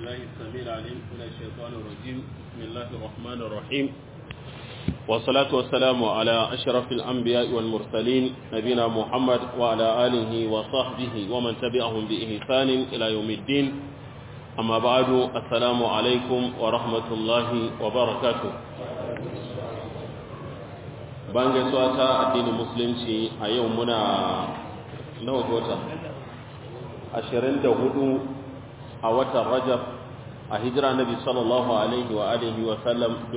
بالله السميع العليم من الشيطان الرجيم بسم الله الرحمن الرحيم والصلاة والسلام على أشرف الأنبياء والمرسلين نبينا محمد وعلى آله وصحبه ومن تبعهم بإحسان إلى يوم الدين أما بعد السلام عليكم ورحمة الله وبركاته bayan gaisuwa ta addinin musulunci a yau muna nawa ga wata 24 a watan rajab a hijira nabi sallallahu alaihi wa alihi wa sallam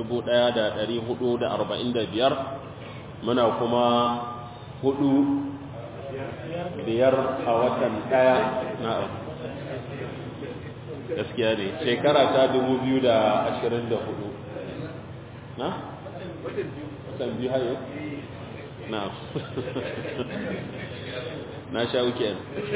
1445 muna kuma hudu biyar a watan daya na gaskiya ne shekara ta 2024 na? watan biyu hayo? na na sha weekend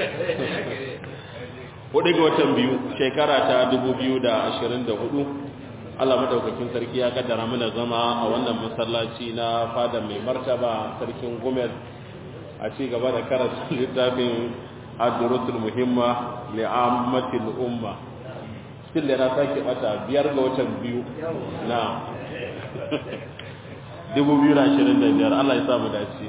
hudu ga watan biyu shekara ta 2024 Allah madaukakin sarki ya kaddara mana zama a wannan masallaci na fada mai martaba sarkin gumel a ci gaba da karatu littafin ad-durusul muhimma li'ammatil umma still da na sake mata biyar ga watan biyu na 2025 Allah ya sa mu dace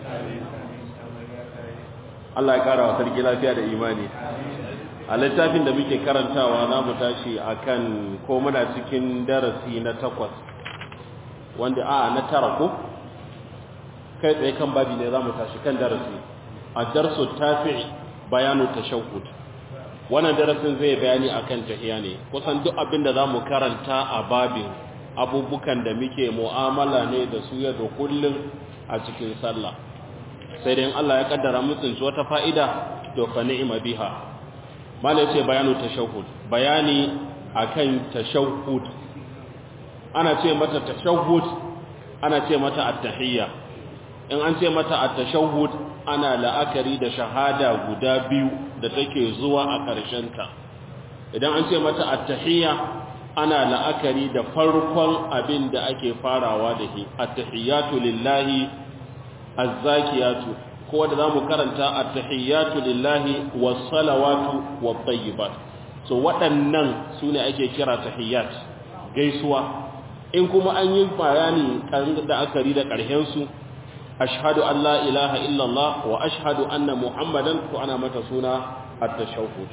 Allah ya kara wa sarki lafiya da imani a littafin da muke karantawa na mu tashi akan ko muna cikin darasi na takwas wanda a na tara ko kai tsaye kan babi ne za mu tashi kan darasi a darsu tafi bayanu tashahhud wannan darasin zai bayani akan tahiya ne kusan duk abin da za mu karanta a babin abubukan da muke mu'amala ne da su yadda kullum a cikin sallah sai dai Allah ya kaddara mutsunci wata fa'ida to fa ni'ima biha mala yace bayanu tashahhud bayani akan tashahhud ana ce mata tashahhud ana ce mata at-tahiyya in an ce mata at-tashahhud ana la'akari da shahada guda biyu da take zuwa a ƙarshen ta idan an ce mata at-tahiyya ana la'akari da farkon abin da ake farawa da shi at-tahiyyatu lillahi az-zakiyatu ko da zamu karanta at-tahiyyatu lillahi was-salawatu wat-tayyibat so waɗannan sune ake kira tahiyyat gaisuwa in kuma an yi bayani kan da akari da ƙarshen su ashhadu an la ilaha illallah wa ashhadu anna muhammadan to ana mata suna at-tashahhud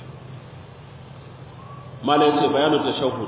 malai ce bayanu tashahhud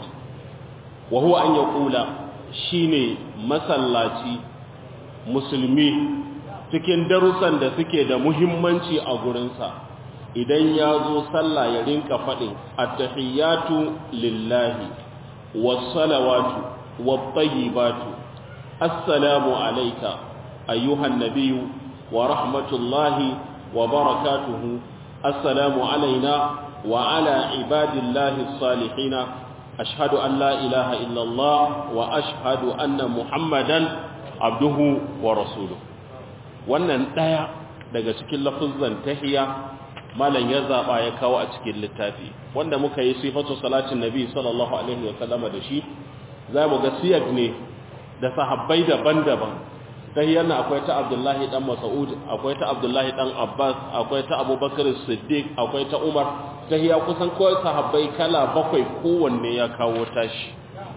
wa huwa an yaqula shine masallaci musulmi cikin darussan da suke da muhimmanci a gurinsa idan ya zo sallah ya rinka faɗin attahiyatu lillahi wassalawatu wattayyibatu assalamu alayka ayyuhan nabiyyu wa rahmatullahi wa barakatuhu assalamu alaina wa ala ibadillahi salihina أشهد أن لا إله إلا الله وأشهد أن محمدا عبده ورسوله wannan ɗaya daga cikin lafuzan tahiya malam ya zaɓa ya kawo a cikin littafi wanda muka yi sifatu salatin nabi sallallahu alaihi wa sallama da shi za mu ga siyag ne da sahabbai daban-daban tahiyar na akwai ta abdullahi dan mas'ud akwai ta abdullahi dan abbas akwai ta abubakar siddiq akwai ta umar tahiya kusan kawai sahabbai kala bakwai kowanne ya kawo tashi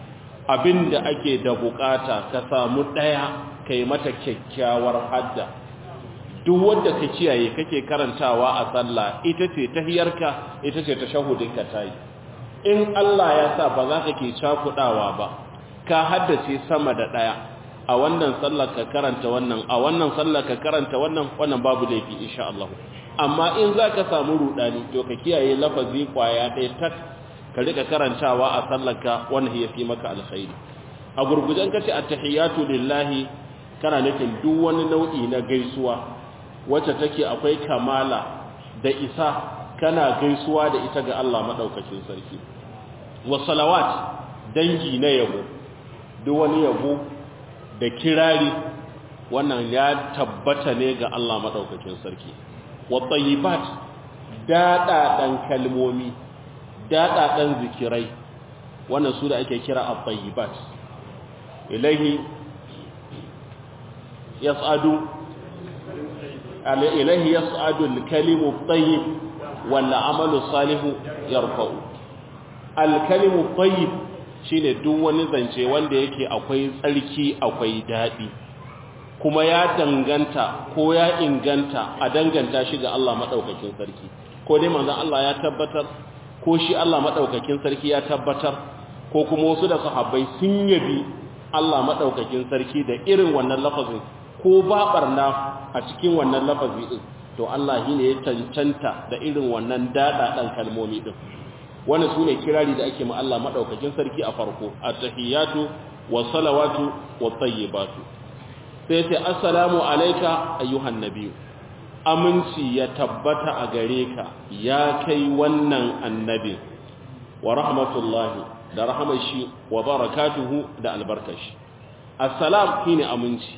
abinda ake da bukata ka samu daya kai mata kyakkyawar hadda duk wanda ka kiyaye kake karantawa a sallah ita ce tahiyarka ita ce tashahudinka tayi in Allah ya sa ba za ka ke cakudawa ba ka haddace sama da daya a wannan sallar ka karanta wannan a wannan sallar ka karanta wannan wannan babu laifi insha Allah amma in za ka samu rudani to ka kiyaye lafazi kwaya ɗaya tak ka rika karantawa a sallarka wannan ya fi maka alkhairi a gurgujen kace attahiyatu lillahi kana nufin duk wani nau'i na gaisuwa wacce take akwai kamala da isa kana gaisuwa da ita ga Allah madaukakin sarki wa salawat dangi na yabo duk wani yabo da kirari wannan ya tabbata ne ga Allah madaukakin sarki wattayibat daɗaɗan kalmomi daɗaɗan zikirai wannan su da ake kira attayibat ilahi yas'adu ilahi yas'adu al-kalimu at-tayyib wal 'amalu salihu yarfa'u alkalimu tayyib shine duk wani zance wanda yake akwai tsarki akwai daɗi kuma ya danganta ko ya inganta a danganta shi ga Allah maɗaukakin sarki ko dai manzon Allah ya tabbatar ko shi Allah maɗaukakin sarki ya tabbatar ko kuma wasu da sahabbai sun yabi Allah maɗaukakin sarki da irin wannan lafazin ko ba barna a cikin wannan lafazi din to Allah shi ne ya cancanta da irin wannan daɗaɗan kalmomi din wannan sune kirari da ake ma Allah maɗaukakin sarki a farko at-tahiyatu was-salawatu wat-tayyibatu sai ce assalamu alayka ayyuhan nabiyyu aminci ya tabbata a gare ka ya kai wannan annabi wa rahmatullahi da rahamashi wa barakatuhu da albarkashi assalam shine aminci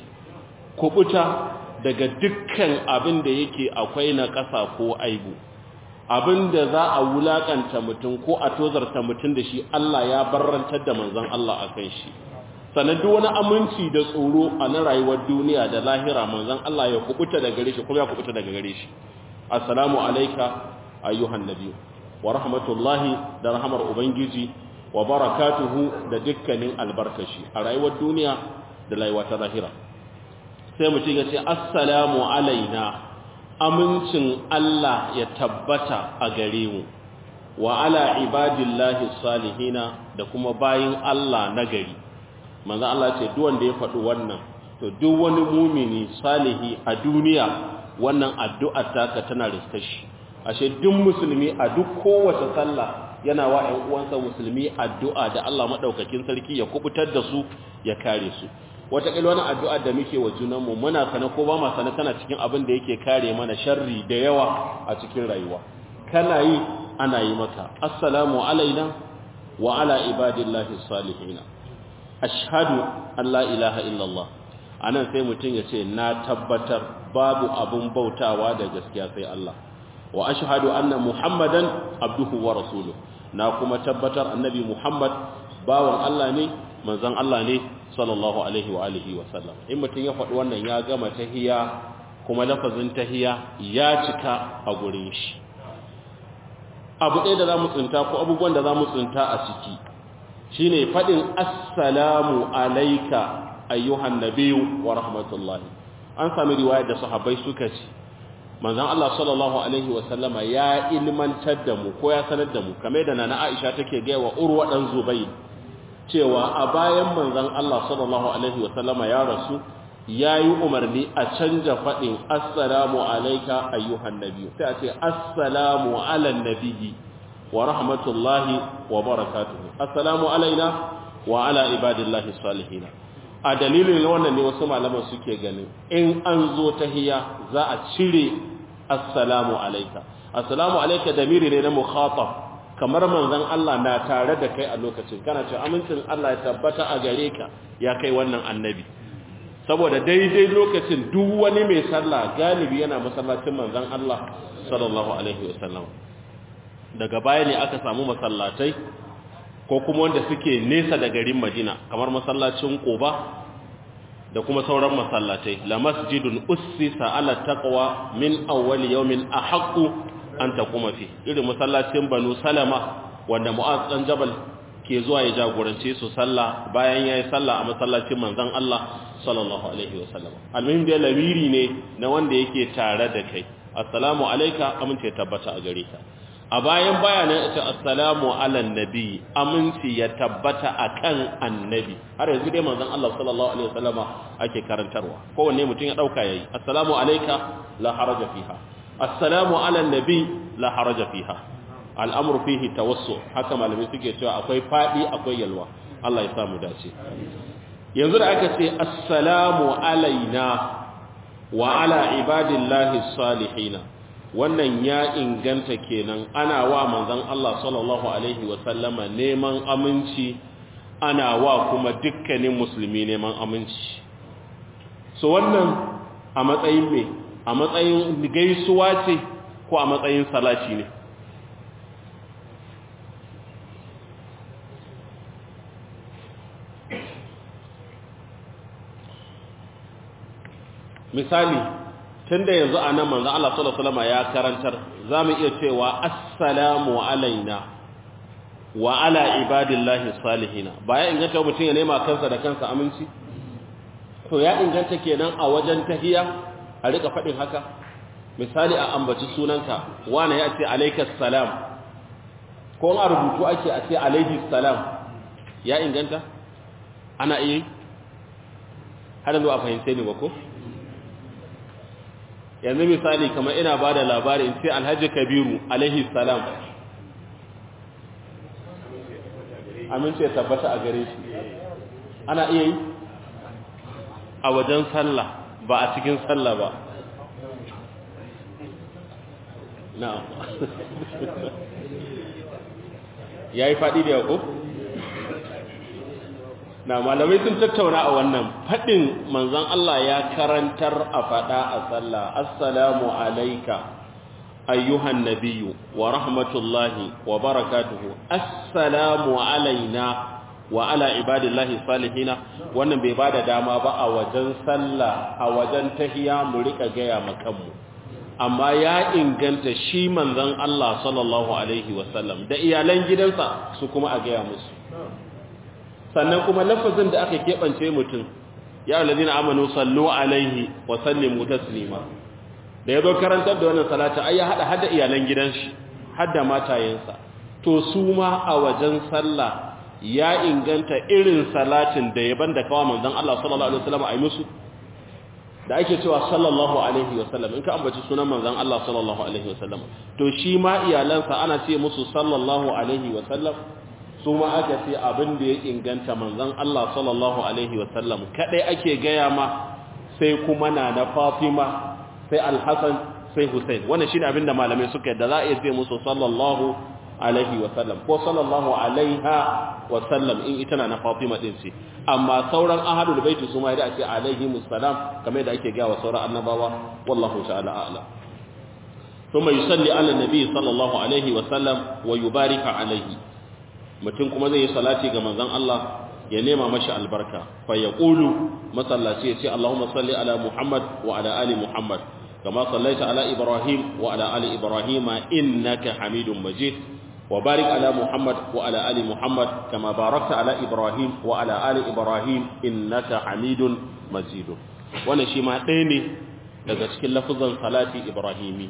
kubuta daga dukkan abin da yake akwai na ƙasa ko aibu abin da za a wulakanta mutum ko a tozarta mutum da shi Allah ya barrantar da manzon Allah akan shi sannan duk wani aminci da tsoro a na rayuwar duniya da lahira manzon Allah ya kubuta daga gare shi kuma ya kubuta daga gare shi assalamu alayka ayyuhan nabiy wa rahmatullahi da rahmar ubangiji wa barakatuhu da dukkanin albarkashi a rayuwar duniya da rayuwar ta lahira sai mutum ya ce assalamu alaina amincin Allah ya tabbata a gare mu wa ala ibadillahi salihina da kuma bayin Allah na gari manzo Allah ce duk wanda ya faɗi wannan to duk wani mumini salihi a duniya wannan addu'ar taka tana riskashi ashe duk musulmi a duk kowace sallah yana wa ƴan uwansa musulmi addu'a da Allah madaukakin sarki ya kubutar da su ya kare su wataƙila wani addu'a da muke wa junanmu muna sana ko ba ma sana kana cikin abin da yake kare mana sharri da yawa a cikin rayuwa kana yi ana yi maka assalamu alaina wa ala ibadillahi salihina ashhadu an la ilaha illallah anan sai mutum ya ce na tabbatar babu abun bautawa da gaskiya sai Allah wa ashhadu anna muhammadan abduhu wa rasuluhu na kuma tabbatar annabi muhammad bawan Allah ne manzon Allah ne sallallahu alaihi wa alihi wa sallam in mutum ya faɗi wannan ya gama tahiya kuma lafazin tahiya ya cika a gurin shi abu ɗaya da za mu tsinta ko abubuwan da za mu tsinta a ciki shine faɗin assalamu alaika ayyuhan nabiyyu wa rahmatullahi an sami riwayar da sahabbai suka ce manzon Allah sallallahu alaihi wa sallama ya ilmantar da mu ko ya sanar da mu kamar da nana Aisha take ga wa Urwa dan Zubayr cewa a bayan manzon Allah sallallahu alaihi wa sallama ya rasu yayi umarni a canja faɗin assalamu alayka ayyuhan nabiyyu sai a ce assalamu ala nabiyyi wa rahmatullahi wa barakatuhu assalamu alaina wa ala ibadillahi salihin a dalilin wannan ne wasu malaman suke ganin in an zo tahiyya za a cire assalamu alayka assalamu alayka damiri ne na mukhatab kamar manzon Allah na tare da kai a lokacin kana ce amincin Allah ya tabbata a gare ka ya kai wannan annabi saboda daidai lokacin duk wani mai sallah galibi yana masallacin manzon Allah sallallahu alaihi wasallam daga baya ne aka samu masallatai ko kuma wanda suke nesa da garin Madina kamar masallacin Quba da kuma sauran masallatai la masjidun ussisa ala taqwa min awwal yawmin ahaqqu an taquma fi irin masallacin Banu Salama wanda Mu'az dan Jabal ke zuwa ya jagorance su sallah bayan yayi sallah a masallacin manzon Allah sallallahu alaihi wasallam almuhim da lamiri ne na wanda yake tare da kai assalamu alayka amince tabbata a gare ka a bayan bayanan ita assalamu ala nabi aminci ya tabbata akan annabi har yanzu dai manzon Allah sallallahu alaihi wasallama ake karantarwa kowanne mutum ya dauka yayi assalamu alayka la haraja fiha assalamu ala nabi la haraja fiha al'amru fihi tawassu haka malamai suke cewa akwai fadi akwai yalwa Allah ya samu dace yanzu da aka ce assalamu alaina wa ala ibadillahi salihina wannan ya inganta kenan ana wa manzon Allah sallallahu alaihi wa sallama neman aminci ana wa kuma dukkanin musulmi neman aminci so wannan a matsayin me a matsayin gaisuwa ce ko a matsayin salati ne misali tunda yanzu a nan manzo Allah sallallahu alaihi wasallam ya karantar zamu iya cewa assalamu alaina wa ala ibadillahi salihina ba ya inganta mutum ya nema kansa da kansa aminci to ya inganta kenan a wajen tahiya a rika faɗin haka misali a ambaci sunanka wani ya ce alaikas salam ko a rubutu ake a ce alaihi salam ya inganta ana iya har yanzu a fahimce ne ba ko yanzu misali kamar ina ba da labari in ce alhaji kabiru alaihi salam amince tabbata a gare shi ana iya yi a wajen sallah ba a cikin sallah ba na'am ya yi faɗi da yako? na malamai sun tattauna a wannan faɗin manzan Allah ya karantar a faɗa a sallah assalamu alaika ayyuhan nabiyyu wa rahmatullahi wa barakatuhu assalamu alaina wa ala ibadillahi salihina wannan bai bada dama ba a wajen sallah a wajen tahiya mu rika gaya makanmu amma ya inganta shi manzon Allah sallallahu alaihi wasallam da iyalan gidansa su kuma a gaya musu sannan kuma lafazin da aka keɓance mutum ya alladhina amanu sallu alaihi wa sallimu taslima da yazo karantar da wannan salati ai ya hada hada iyalan gidan shi hadda matayensa to su ma a wajen sallah ya inganta irin salatin da ya banda kawa manzon Allah sallallahu alaihi wasallam ai musu da ake cewa sallallahu alaihi wasallam in ka ambaci sunan manzon Allah sallallahu alaihi wasallam to shi ma iyalansa ana ce musu sallallahu alaihi wasallam su ma aka ce abin da ya inganta manzon Allah sallallahu alaihi wasallam kadai ake gaya ma sai kuma na na Fatima sai Al-Hasan sai Hussein wannan shine abin da malamai suka yadda za a iya ce musu sallallahu alaihi wasallam ko sallallahu alaiha wasallam in ita na Fatima din ce amma sauran ahadul baiti su ma da ake alaihi musallam kamar da ake ga wa sauran annabawa wallahu ta'ala a'lam ثم يصلي على النبي صلى الله عليه وسلم ويبارك عليه mutum kuma zai yi salati ga manzon Allah ya nema mashi albarka fa yaqulu masallaci ya ce Allahumma salli ala Muhammad wa ala ali Muhammad kama sallaita ala Ibrahim wa ala ali Ibrahim innaka Hamidum Majid وبارك على محمد وعلى آل محمد كما باركت على إبراهيم وعلى آل إبراهيم إنك حميد مجيد wannan shi ma ɗaya ne daga cikin lafazan salati ibrahimi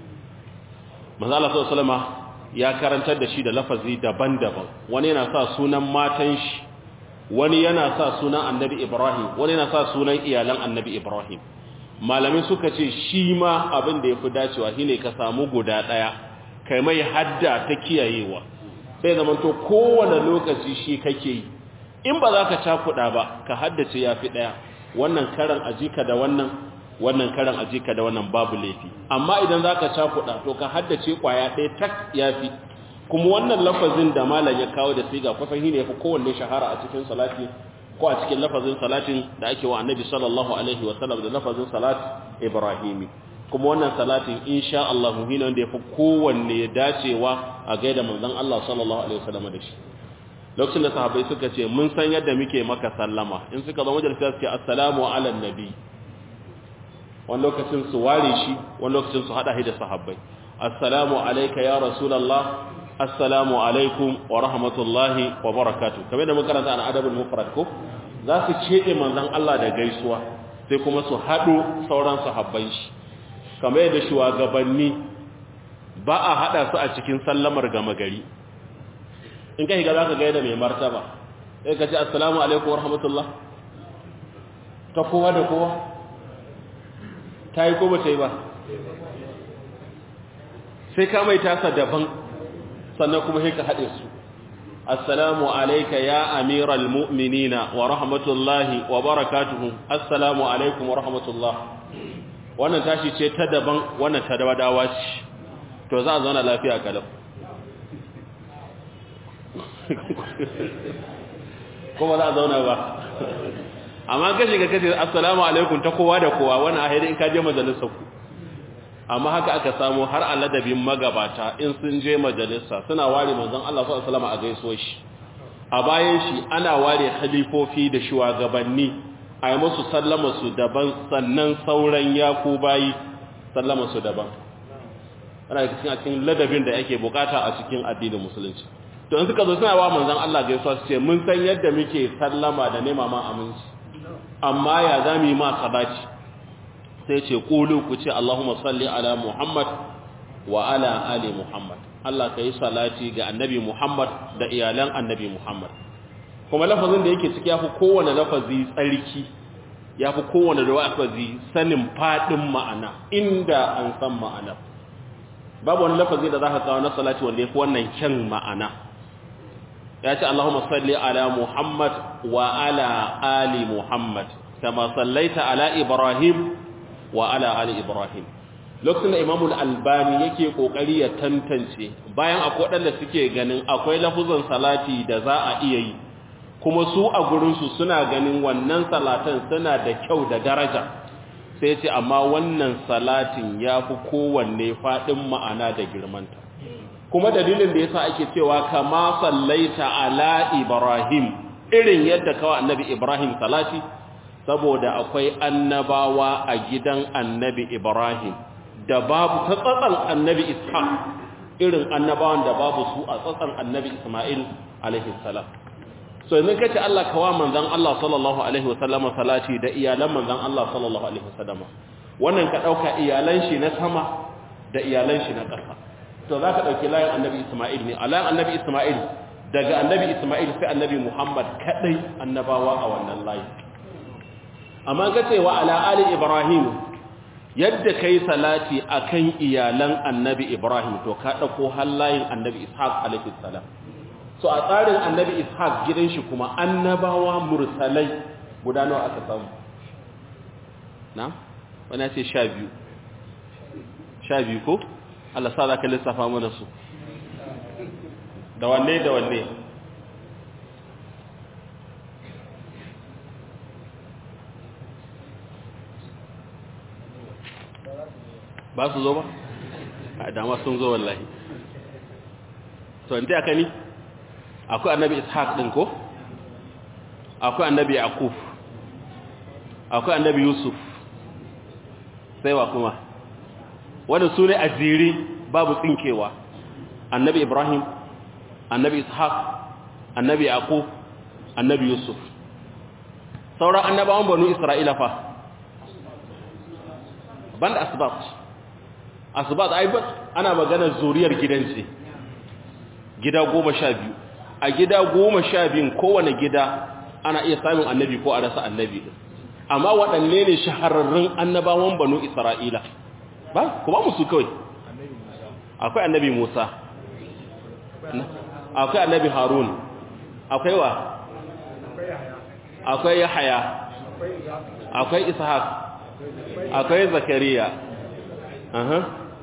manzo Allah sallallahu ya karantar da shi da lafazi daban-daban wani yana sa sunan matan shi wani yana sa sunan annabi ibrahim wani yana sa sunan iyalan annabi ibrahim malamai suka ce shi ma abin da yafi dacewa shine ka samu guda ɗaya kai mai hadda ta kiyayewa sai zamanto kowane lokaci shi kake yi in ba za ka cakuɗa ba ka haddace ya fi ɗaya wannan karan ajika da wannan wannan karan ajika da wannan babu laifi amma idan za ka cakuɗa to ka haddace ƙwaya ɗaya tak ya fi kuma wannan lafazin da malam ya kawo da siga kusan shi ne ya fi kowanne shahara a cikin salati ko a cikin lafazin salatin da ake wa annabi sallallahu alaihi wasallam da lafazin salat ibrahimi kuma wannan salatin insha Allah muhimmin wanda yafi kowanne dacewa a gaida manzon Allah sallallahu alaihi wasallam da shi lokacin da sahabbai suka ce mun san yadda muke maka sallama in suka zo majalisa suke assalamu ala nabi wani lokacin su ware shi wani lokacin su hada shi da sahabbai assalamu alayka ya rasulullah assalamu alaikum wa rahmatullahi wa barakatuh kamar da muka karanta an adabul mufrad ko za su cede manzon Allah da gaisuwa sai kuma su hado sauran sahabban shi kamar yadda shugabanni ba a hada su a cikin sallamar gama gari in kai ga za ka gaida mai martaba sai ka ce assalamu alaikum wa rahmatullah ta kowa da kowa ta yi ko ba ta yi ba sai ka mai tasa daban sannan kuma sai ka haɗe su assalamu alaika ya amiral mu'minina wa rahmatullahi wa barakatuhu assalamu alaikum wa rahmatullah wannan tashi ce ta daban wannan ta dawadawa ce to za a zauna lafiya kalau kuma za a zauna ba amma ka shiga kace assalamu alaikum ta kowa da kowa wannan a haidai in ka je majalisar ku amma haka aka samu har aladabin magabata in sun je majalisa suna ware manzon Allah sallallahu alaihi wasallam a gaiso shi a bayan shi ana ware khalifofi da shugabanni a yi musu sallama su daban sannan sauran yaku bayi sallama su daban ana cikin a cikin ladabin da yake bukata a cikin addinin musulunci to in suka zo suna wa manzon Allah gaisuwa su ce mun san yadda muke sallama da nema ma aminci amma ya za mu yi ma sabaci sai ce qulu ku ce Allahumma salli ala Muhammad wa ala ali Muhammad Allah kai salati ga annabi Muhammad da iyalan annabi Muhammad kuma lafazin da yake ciki yafi kowane lafazi tsarki yafi kowane lafazi sanin fadin ma'ana inda an san ma'ana babu wani lafazi da zaka kawo na salati wanda yafi wannan kyan ma'ana ya ce Allahumma salli ala Muhammad wa ala ali Muhammad kama sallaita ala Ibrahim wa ala ali Ibrahim lokacin da Imam Al-Albani yake kokari ya tantance bayan akwai wadanda suke ganin akwai lafuzan salati da za a iya yi kuma su a gurin su suna ganin wannan salatan suna da kyau da daraja sai ce amma wannan salatin yafi kowanne fadin ma'ana da girmanta kuma dalilin da yasa ake cewa kama sallaita ala ibrahim irin yadda kawai annabi ibrahim salati saboda akwai annabawa a gidan annabi ibrahim da babu ta tsatsan annabi ishaq irin annabawan da babu su a tsatsan annabi isma'il alaihi salam so idan kace Allah kawa manzon Allah sallallahu alaihi wasallam salati da iyalan manzon Allah sallallahu alaihi wasallam wannan ka dauka iyalan shi na sama da iyalan shi na ƙasa to za ka ɗauki layin annabi Ismail ne a layin annabi Ismail daga annabi Ismail sai annabi Muhammad kaɗai annabawa a wannan layi amma ka ce wa ala ali Ibrahim yadda ka yi salati a kan iyalan annabi Ibrahim to ka ɗauko har layin annabi Ishaq alaihi salam so a tsarin annabi Ishaq gidan shi kuma annabawa mursalai guda nawa aka samu na wani ce sha biyu sha biyu ko Allah sa za ka lissafa mana su da wanne da wanne ba su zo ba a dama sun zo wallahi to inda aka ni akwai annabi ishaq din ko akwai annabi yaqub akwai annabi yusuf sai wa kuma wanda su ne a jere babu tsinkewa annabi ibrahim annabi ishaq annabi yaqub annabi yusuf sauran annabawan banu isra'ila fa banda asbat asbat ai ba ana maganar zuriyar gidansu gida goma sha biyu a gida goma sha biyun kowane gida ana iya samun annabi ko a rasa annabi amma waɗanne ne shahararrun annabawan banu isra'ila ba ku ba musu kawai akwai annabi Musa akwai annabi Harun akwai wa akwai Yahaya akwai Ishaq akwai Zakariya aha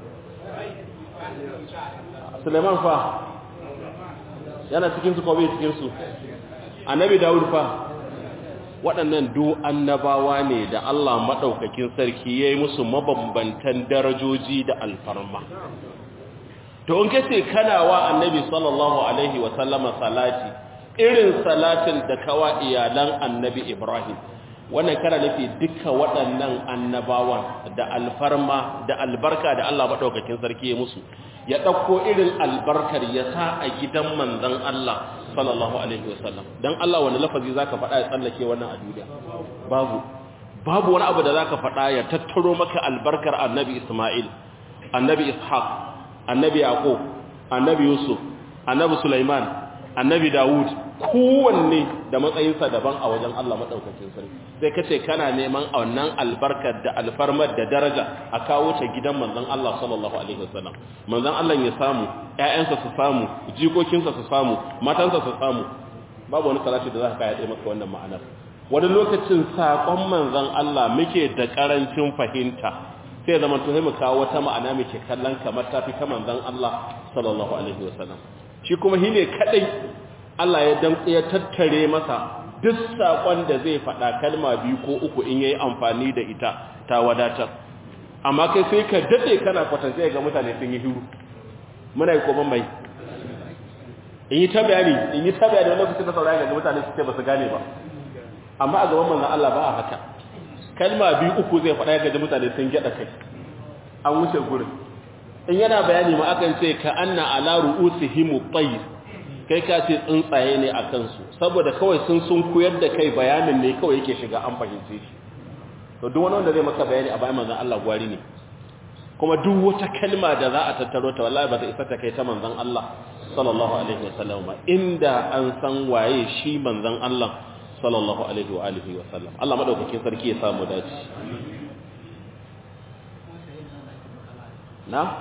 Suleiman fa yana cikin su ko bai cikin su annabi Dawud fa waɗannan du annabawa ne da Allah maɗaukakin sarki ya yi musu mabambantan darajoji da alfarma. To, in kace kana wa annabi sallallahu Alaihi wasallama salati, irin salatin da kawa iyalan annabi Ibrahim, wannan kana nufi duka waɗannan annabawan da alfarma da albarka da Allah maɗaukakin sarki ya musu, ya ɗauko irin albarkar ya sa a gidan manzan Allah sallallahu alaihi wasallam dan Allah wani lafazi zaka faɗa ya tsallake wannan a duniya babu babu wani abu da zaka faɗa ya tattaro maka albarkar annabi Isma'il annabi Ishaq annabi Yaqub annabi Yusuf annabi Sulaiman annabi Dawud kowanne da matsayinsa daban a wajen Allah madaukakin sarki sai kace kana neman wannan albarkar da alfarmar da daraja a kawo ta gidan manzon Allah sallallahu alaihi wasallam manzon Allah ya samu ƴaƴansa su samu jikokinsa su samu matansa su samu babu wani salati da zaka kai maka wannan ma'anar wani lokacin sakon manzon Allah muke da karancin fahimta sai zaman to sai mu kawo wata ma'ana muke kallon kamar tafi ta manzon Allah sallallahu alaihi wasallam shi kuma shine kadai Allah ya dan ya tattare masa duk sakon da zai faɗa kalma biyu ko uku in yayi amfani da ita ta wadatar amma kai sai ka dade kana kwatance ga mutane sun yi hiru muna yi koman mai in yi ta bayani in yi ta bayani wani lokacin da sauraya ga mutane su ce ba su gane ba amma a gaban manzan Allah ba a haka kalma biyu uku zai faɗa ga mutane sun gyaɗa kai an wuce gurin in yana bayani ma akan ce ka anna ala ru'usihim tayr kai ka ce tsuntsaye ne a kansu saboda kawai sun sun koyar da kai bayanin ne kawai yake shiga an fahimce shi to duk wani wanda zai maka bayani a bayan manzon Allah gwari ne kuma duk wata kalma da za a tattaro ta wallahi ba ta isa ta kai ta manzon Allah sallallahu alaihi wasallam ba inda an san waye shi manzon Allah sallallahu alaihi wa alihi wasallam Allah madaukakin sarki ya samu dace na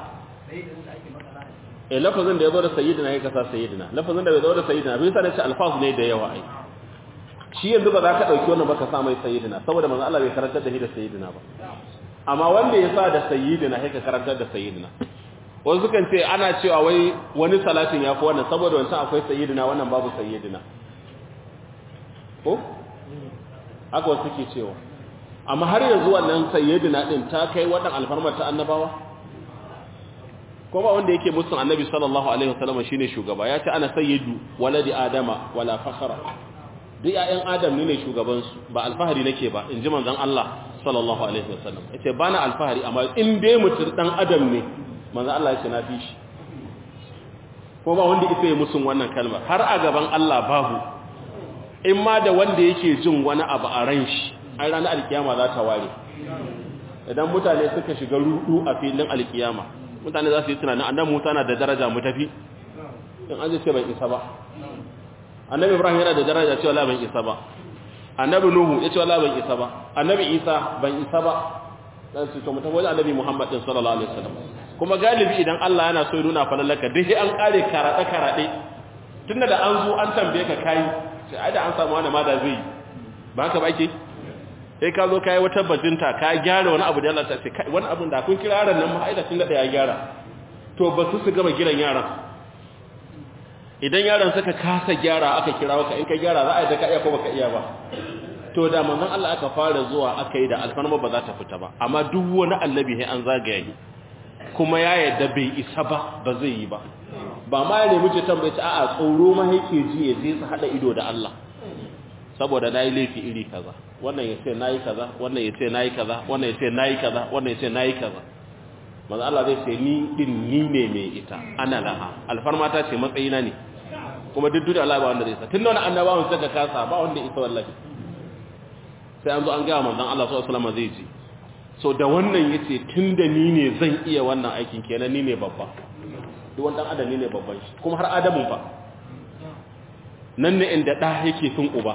eh lafazin da yazo da sayyidina ya kasa sayyidina lafazin da bai zo da sayyidina bai sa da shi alfaz ne da yawa ai shi yanzu ba za ka dauki wannan baka sa mai sayyidina saboda manzon Allah bai karantar da shi da sayyidina ba amma wanda ya sa da sayyidina sai ka karantar da sayyidina wasu kan ce ana cewa wai wani salatin ya fi wannan saboda wancan akwai sayyidina wannan babu sayyidina ko haka wasu ke cewa amma har yanzu wannan sayyidina din ta kai wadan alfarmar ta annabawa ko ba wanda yake musun annabi sallallahu alaihi wasallam shine shugaba ya ce ana sayyidu waladi adama wala fakhra duk ƴaƴan adam ne shugaban su ba alfahari nake ba inji manzon Allah sallallahu alaihi wasallam yace bana alfahari amma in dai mutum dan adam ne manzon Allah yace na fi shi ko ba wanda yake musun wannan kalmar har a gaban Allah babu in ma da wanda yake jin wani abu a ran shi ai ranar alkiyama za ta ware idan mutane suka shiga rudu a filin alkiyama mutane za su yi tunanin annabi Musa na da daraja mu tafi in an ce ban isa ba annabi Ibrahim yana da daraja cewa la ban isa ba annabi Nuhu ya ce wala ban isa ba annabi Isa ban isa ba dan su to mu tafi wajen annabi Muhammad din sallallahu alaihi wasallam kuma galibi idan Allah yana so ya nuna falalaka duk an kare karade karade tunda da an zo an tambaye ka kai sai ai da an samu wani ma da zai ba haka ba ake sai ka zo kai wata bajinta ka gyara wani abu da Allah ta ce kai wani abun da kun kira yaran nan ma ai da tun da ya gyara to ba su su gama giran yaran idan yaran suka kasa gyara aka kira ka in ka gyara za a yi da ka iya ko baka iya ba to da manzon Allah aka fara zuwa aka yi da alfarma ba za ta fita ba amma duk wani annabi sai an zagaya shi kuma ya yadda bai isa ba ba zai yi ba ba ma ya nemi ce tambaye ta a'a tsoro ma yake ji ya je su hada ido da Allah saboda nayi laifi iri kaza wannan ya ce nayi kaza wannan ya ce nayi kaza wannan ya ce nayi kaza wannan ya ce nayi kaza manzo Allah zai ce ni din ni ne mai ita ana laha alfarma ta ce matsayina ne kuma duk duk Allah ba wanda zai sa tunda wani annabawan suka kasa ba wanda isa wallahi sai an zo an ga manzon Allah sallallahu alaihi wasallam zai ji so da wannan yace tunda ni ne zan iya wannan aikin kenan ni ne babba duk wani dan adam ni ne babban shi kuma har adamun fa nan ne inda da yake sun uba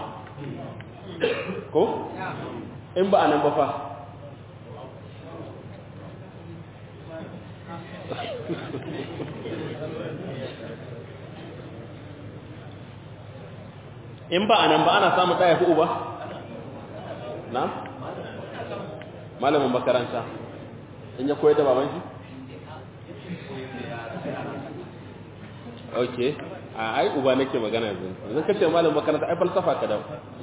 ko in ba anan ba fa in ba anan ba ana samun ɗaya fi uba na malamin makaranta in ya koyar da baban shi ok a ai uba nake magana yanzu yanzu kace malamin makaranta ai falsafa ka da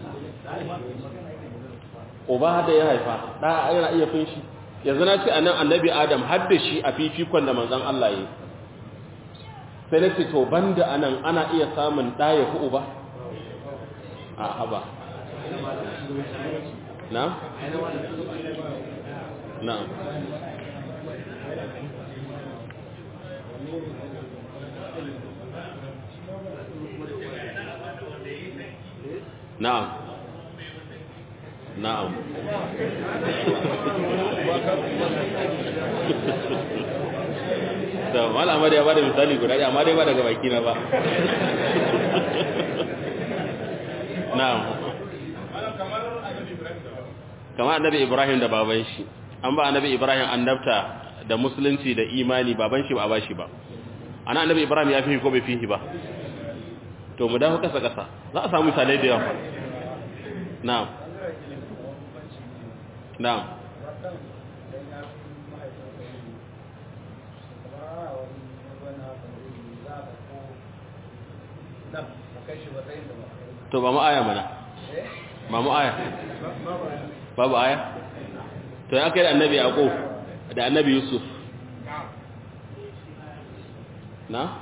uba da ya haifa da yana iya fin shi yanzu na ce anan annabi adam har da shi a fifikon da manzon Allah yi sai na ce to banda anan ana iya samun ɗaya fi uba a haba na? na na'am na'am da malama da ya bada misali guda ɗaya amma dai ba daga baki na ba na'am kamar annabi ibrahim da baban shi an ba annabi ibrahim annabta da musulunci da imani baban shi ba ba shi ba ana annabi ibrahim ya fi ko bai fi ba to mu dawo kasa kasa za a samu misalai da yawa na'am na'am to ba mu aya mana ba mu aya babu aya to ya kai da annabi yaqub da annabi yusuf na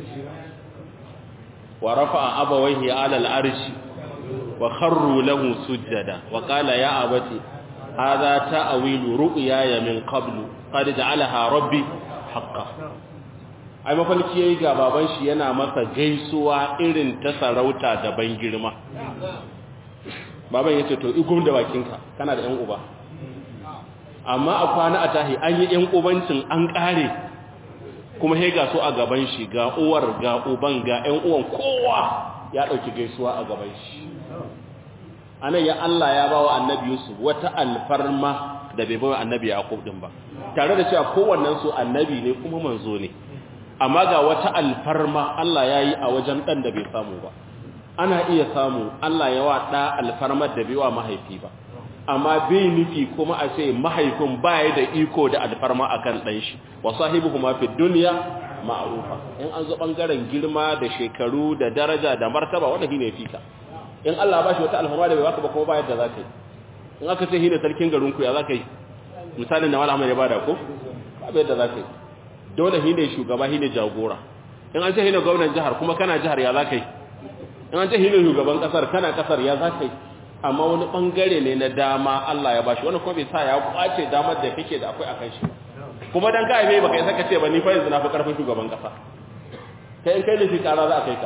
wa rafa'a abawayhi ala al-arshi wa kharru lahu sujada wa qala ya abati hadha ta'wilu ru'yaya min qablu qad ja'alaha rabbi haqqan ai mafalki yayi ga baban shi yana masa gaisuwa irin ta sarauta da ban girma baban yace to igum da bakinka kana da yan uba amma a kwana a tahi an yi yan ubancin an kare kuma he ga so a gaban shi ga uwar ga uban ga yan uwan kowa ya dauki gaisuwa a gaban shi anan ya Allah ya bawa annabi Yusuf wata alfarma da bai bawa annabi Yaqub din ba tare da cewa kowannen su annabi ne kuma manzo ne amma ga wata alfarma Allah ya yi a wajen ɗan da bai samu ba ana iya samu Allah ya wa ɗa alfarmar da bai wa mahaifi ba amma bai nufi kuma a ce mahaifin baya da iko da alfarma a kan ɗan shi wa sahibu kuma fi duniya ma'arufa in an zo ɓangaren girma da shekaru da daraja da martaba wanda shi ne fika in Allah ba shi wata alfarma da bai baka ba kuma ba yadda za ka yi in aka ce shi ne sarkin garinku ya za ka yi misalin da malamai ya bada ko ba yadda za ka yi dole shi ne shugaba shi ne jagora in an ce shi ne gwamnan jihar kuma kana jihar ya za ka yi in an ce shi ne shugaban kasar kana kasar ya za ka yi amma wani bangare ne na dama Allah ya bashi wani kuma bai sa ya kwace damar da kake da akwai akan shi kuma dan kai mai baka saka ce ba ni fa yanzu na fi karfin shugaban kasa kai in kai ne shi kara za a kai ka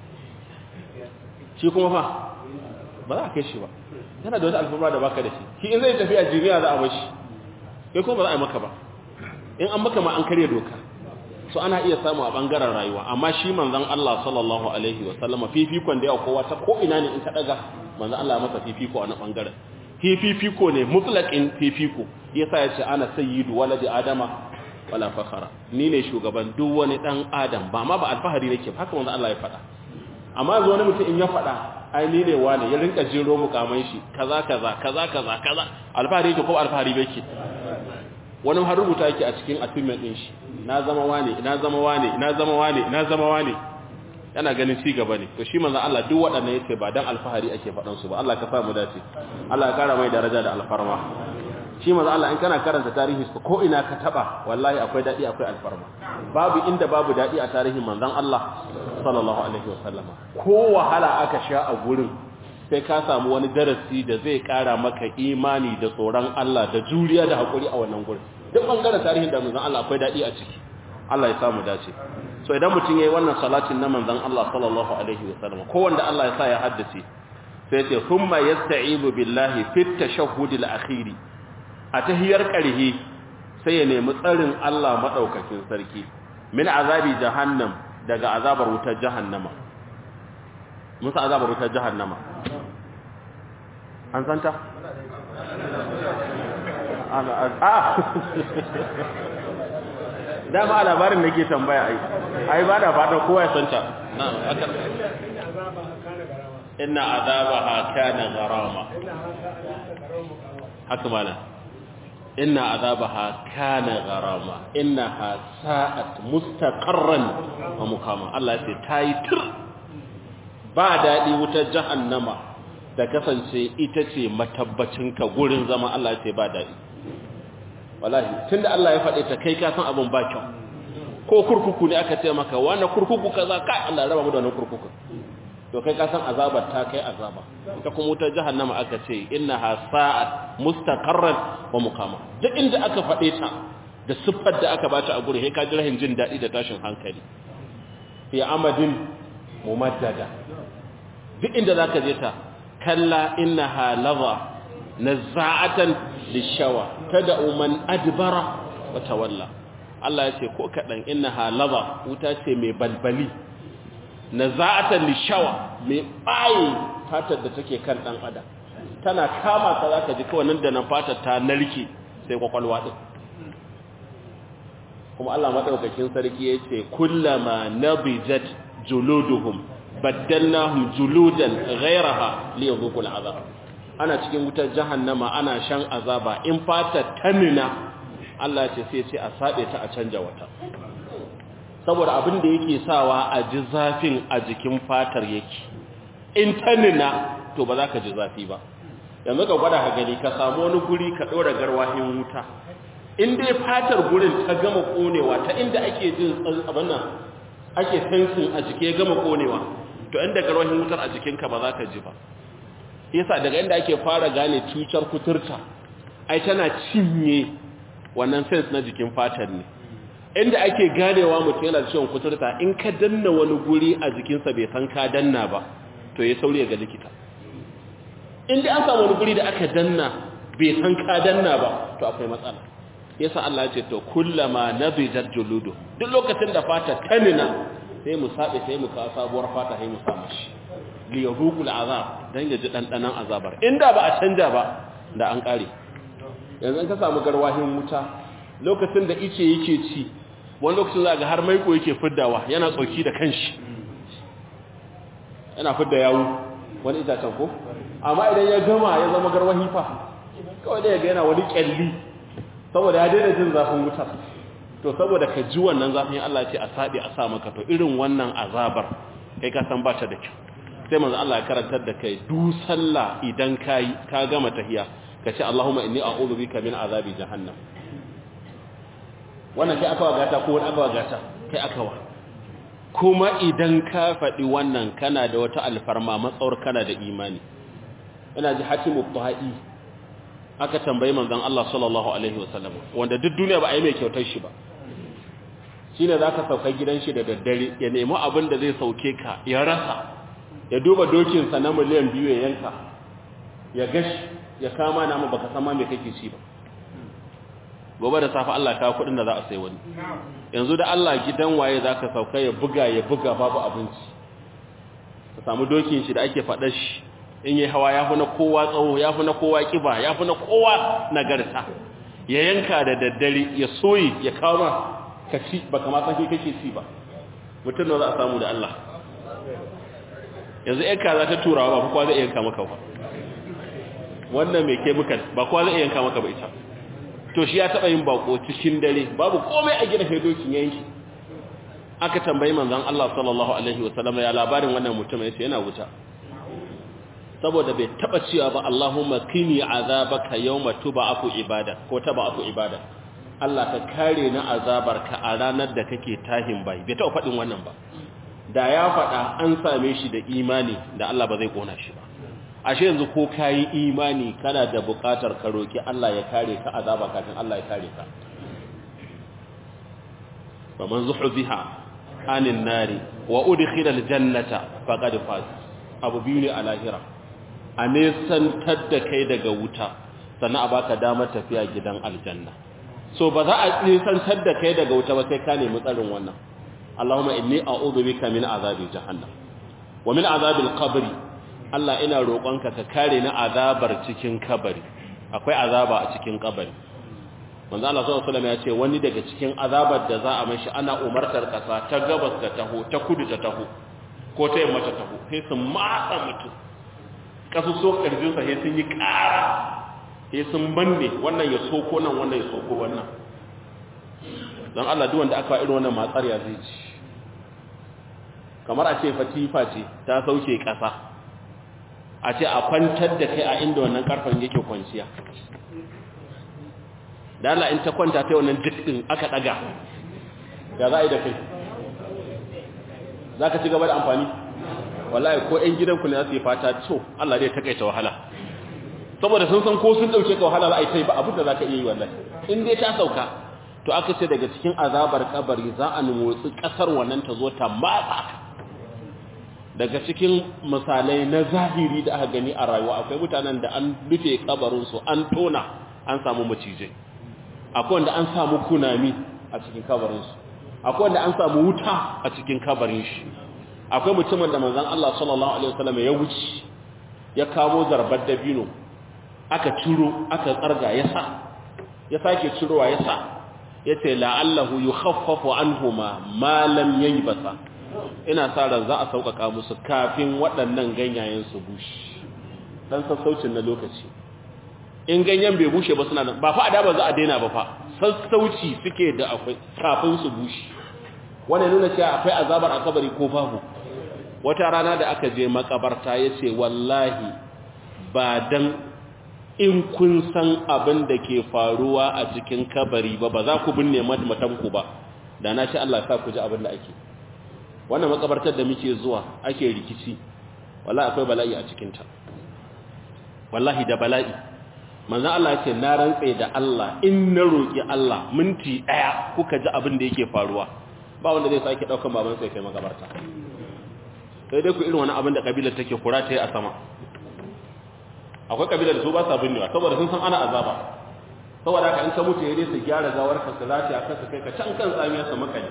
shi kuma fa ba za a kai shi ba yana da wata alfarma da baka da shi shi in zai tafi a jiniya za a bashi kai kuma ba za a yi maka ba in an maka ma an karya doka so ana iya samu a bangaren rayuwa amma shi manzon Allah sallallahu alaihi wa sallama fifikon da yawa kowa ta ko ina ne in ka daga manzon Allah masa fifiko a na bangaren fifiko ne mutlaqin fifiko yasa ya ce ana sayyidu waladi adama wala fakhara ni ne shugaban duk wani dan adam ba ma ba alfahari nake haka manzon Allah ya faɗa amma yanzu wani mutum in ya faɗa ai ni ne wani ya rinka jiro mukaman shi kaza kaza kaza kaza kaza alfahari yake ko alfahari bai ke wani har rubuta yake a cikin assignment din shi na zama wane na zama wane na zama wane na zama wane yana ganin ci gaba ne to shi manzon Allah duk waɗannan yace ba dan alfahari ake faɗan su ba Allah ka sa mu dace Allah ya kara mai daraja da alfarma shi manzon Allah in kana karanta tarihi ko ina ka taba wallahi akwai dadi akwai alfarma babu inda babu dadi a tarihin manzon Allah sallallahu alaihi wasallama ko wahala aka sha a gurin sai ka samu wani darasi da zai kara maka imani da tsoron Allah da juriya da hakuri a wannan gurin duk bangaren tarihin da manzon Allah akwai dadi a ciki Allah ya samu dace so idan mutum yayi wannan salatin na manzon Allah sallallahu alaihi wasallam ko wanda Allah ya sa ya haddace sai ya ce thumma yasta'ibu billahi fit tashahhud al-akhir a tahiyar karhi sai ya nemi tsarin Allah madaukakin sarki min azabi jahannam daga azabar wutar jahannama musa azabar wutar jahannama an santa? a dama a labarin da ke tambaya ai ai ba da fatan kowa ya santa inna azabaha kana gharama haka mana inna azabaha kana gharama innaha sa'at mustaqarran wa muqama Allah ya ce tayi tir ba dadi wutar jahannama da kasance ita ce matabbacinka gurin zama Allah ya ce ba dadi wallahi tunda Allah ya faɗe ta kai ka san abin ba kyau ko kurkuku ne aka ce maka wannan kurkuku kaza kai Allah ya raba mu da wannan kurkuku to kai ka san azabar ta kai azaba ita kuma wutar jahannama aka ce innaha sa'at mustaqarran wa muqama duk inda aka faɗe ta da siffar da aka bata a guri sai ka ji rahin jin dadi da tashin hankali fi amadin mumaddada duk inda zaka je ta kalla innaha laza nazza'atan lishawa tad'u man adbara wa tawalla Allah ya ce ko kadan innaha laza wuta ce mai balbali naza'atan lishawa mai bayi fatar da take kan dan adam tana kama ka zaka ji kawai nan da nan fatar ta narke sai kwakwalwa din kuma Allah madaukakin sarki yace kullama nabijat juluduhum baddalnahum juludan ghayraha liyadhuqul azab ana cikin wutar jahannama ana shan azaba in fatar tanina Allah ce sai sai a sabe ta a canja wata saboda abin da yake sawa a ji zafin a jikin fatar yake in tanina to ba za ka ji zafi ba yanzu ka gwada ka gani ka samu wani guri ka ɗora garwahin wuta in dai fatar gurin ta gama konewa ta inda ake jin abin nan ake tensin a jike ya gama konewa to inda garwahin wutar a jikinka ba za ka ji ba yasa daga inda ake fara gane cutar kuturta ai tana cinye wannan sense na jikin fatar ne inda ake ganewa mutum yana da ciwon kuturta in ka danna wani guri a jikinsa bai san ka danna ba to ya sauri ga likita inda an samu wani guri da aka danna bai san ka danna ba to akwai matsala yasa Allah ce to kullama nabijat juludu duk lokacin da fata tanina sai mu sabe sai mu kawo sabuwar fata sai mu sa mashi li yahuqul azab dan ya ji dandanan azabar inda ba a canja ba da an kare yanzu ka samu garwahin wuta lokacin da ice yake ci wani lokacin za ga har maiko yake fiddawa yana tsoki da kanshi yana fidda yawu wani itacen ko amma idan ya gama ya zama garwahi fa kawai da ya ga yana wani kyalli saboda ya daina jin zafin wutar to saboda ka ji wannan zafin Allah ce a sabi a sa maka to irin wannan azabar kai ka san ba ta da kyau sai manzo Allah ya karantar da kai du sallah idan kai ka gama tahiya ka ce Allahumma inni a'udhu bika min azabi jahannam wannan kai aka wagata ko wani aka wagata kai aka wa kuma idan ka faɗi wannan kana da wata alfarma matsawar kana da imani ina ji hatimu ta'i aka tambayi manzon Allah sallallahu alaihi wasallam wanda duk duniya ba a yi mai kyautar shi ba shine zaka sauka gidan shi da daddare ya nemi abin da zai sauke ka ya rasa ya duba dokin sa na miliyan biyu ya yanka ya gashi ya kama nama baka san ma me kake ci ba gobe da safe Allah ka kudin da za a sai wani yanzu da Allah gidan waye zaka sauka ya buga ya buga babu abinci ka samu dokin shi da ake faɗa shi in yi hawa ya fi na kowa tsawo ya fi na kowa kiba ya fi na kowa nagarta ya yanka da daddare ya soyi ya kawo ma ka ci ba kama san kake ci ba mutum da za a samu da Allah yanzu yanka za ta turawa ba kowa zai yanka maka ba wannan mai ke muka ba kowa zai yanka maka ba ita to shi ya taɓa yin bako cikin dare babu komai a gina dokin yanki aka tambayi manzon Allah sallallahu alaihi wasallam ya labarin wannan mutum ya ce yana wuta saboda bai taba cewa ba Allahumma kini azabaka yawma tub'aku ibada ko tab'aku ibada Allah ka kare na azabarka a ranar da kake tahin bai bai taba fadin wannan ba da ya fada an same shi da imani da Allah ba zai kona shi ba ashe yanzu ko kai imani kana da bukatar ka roki Allah ya kare ka azaba kafin Allah ya kare ka faman zuhziha anin nari wa udkhila aljannata faqad faz abu biyu ne a lahira a nesantar da kai daga wuta sannan a baka damar tafiya gidan aljanna so ba za a nesantar da kai daga wuta ba sai ka nemi tsarin wannan Allahumma inni a'udhu bika min azabi jahannam wa min azabil qabri Allah ina roƙonka ka kare ni azabar cikin kabari akwai azaba a cikin kabari manzo Allah sallallahu alaihi wasallam ya ce wani daga cikin azabar da za a mashi ana umartar kasa ta gabas ta taho ta kudu ta taho ko ta yamma ta taho sai su matsa mutum kasuso ƙarfinsa sai sun yi ƙara sai sun banne wannan ya soko nan wannan ya soko wannan don Allah duk wanda aka irin wannan matsar ya zai ci kamar a ce fatifa ce ta sauke ƙasa a ce a kwantar da kai a inda wannan ƙarfen yake kwanciya da Allah in ta kwanta ta wannan jikin aka ɗaga ya za a yi da kai za ka ci gaba da amfani wallahi ko ƴan gidanku ne za su yi fata to Allah zai takaita wahala saboda sun san ko sun dauke ka wahala za a yi tai ba abin da zaka iya yi wallahi in dai ta sauka to aka ce daga cikin azabar kabari za a motsi kasar wannan ta zo ta matsa daga cikin misalai na zahiri da aka gani a rayuwa akwai mutanen da an rufe kabarin su an tona an samu macijai akwai wanda an samu kunami a cikin kabarin su akwai wanda an samu wuta a cikin kabarin shi akwai mutumin da manzon Allah sallallahu alaihi wasallam ya wuce ya kamo zarbar dabino aka ciro aka tsarga ya sa ya sake cirowa ya sa yace la'allahu yukhaffafu anhuma ma lam yaybasa ina sa ran za a sauƙaƙa musu kafin waɗannan ganyayen su bushe dan sassaucin na lokaci in ganyen bai bushe ba suna nan ba fa adaba za a daina ba fa sassauci suke da akwai kafin su bushe wannan nuna cewa akwai azabar a kabari ko babu wata rana da aka je makabarta ya ce wallahi ba dan in kun san abin da ke faruwa a cikin kabari ba ba za ku binne matanku ba da na ce Allah sa ku ji abin da ake wannan makabartar da muke zuwa ake rikici wallahi akwai bala'i a cikinta wallahi da bala'i manzo Allah ya ce na rantse da Allah in na roki Allah minti daya kuka ji abin da yake faruwa ba wanda zai sake daukan baban sai kai magabarta sai dai ku irin wani abin da kabilar take kura ta yi a sama akwai kabilar da su ba sa binnewa saboda sun san ana azaba saboda haka in ka mutu ya dai su gyara gawar ka su lati akan su kai ka can kan tsamiya su makali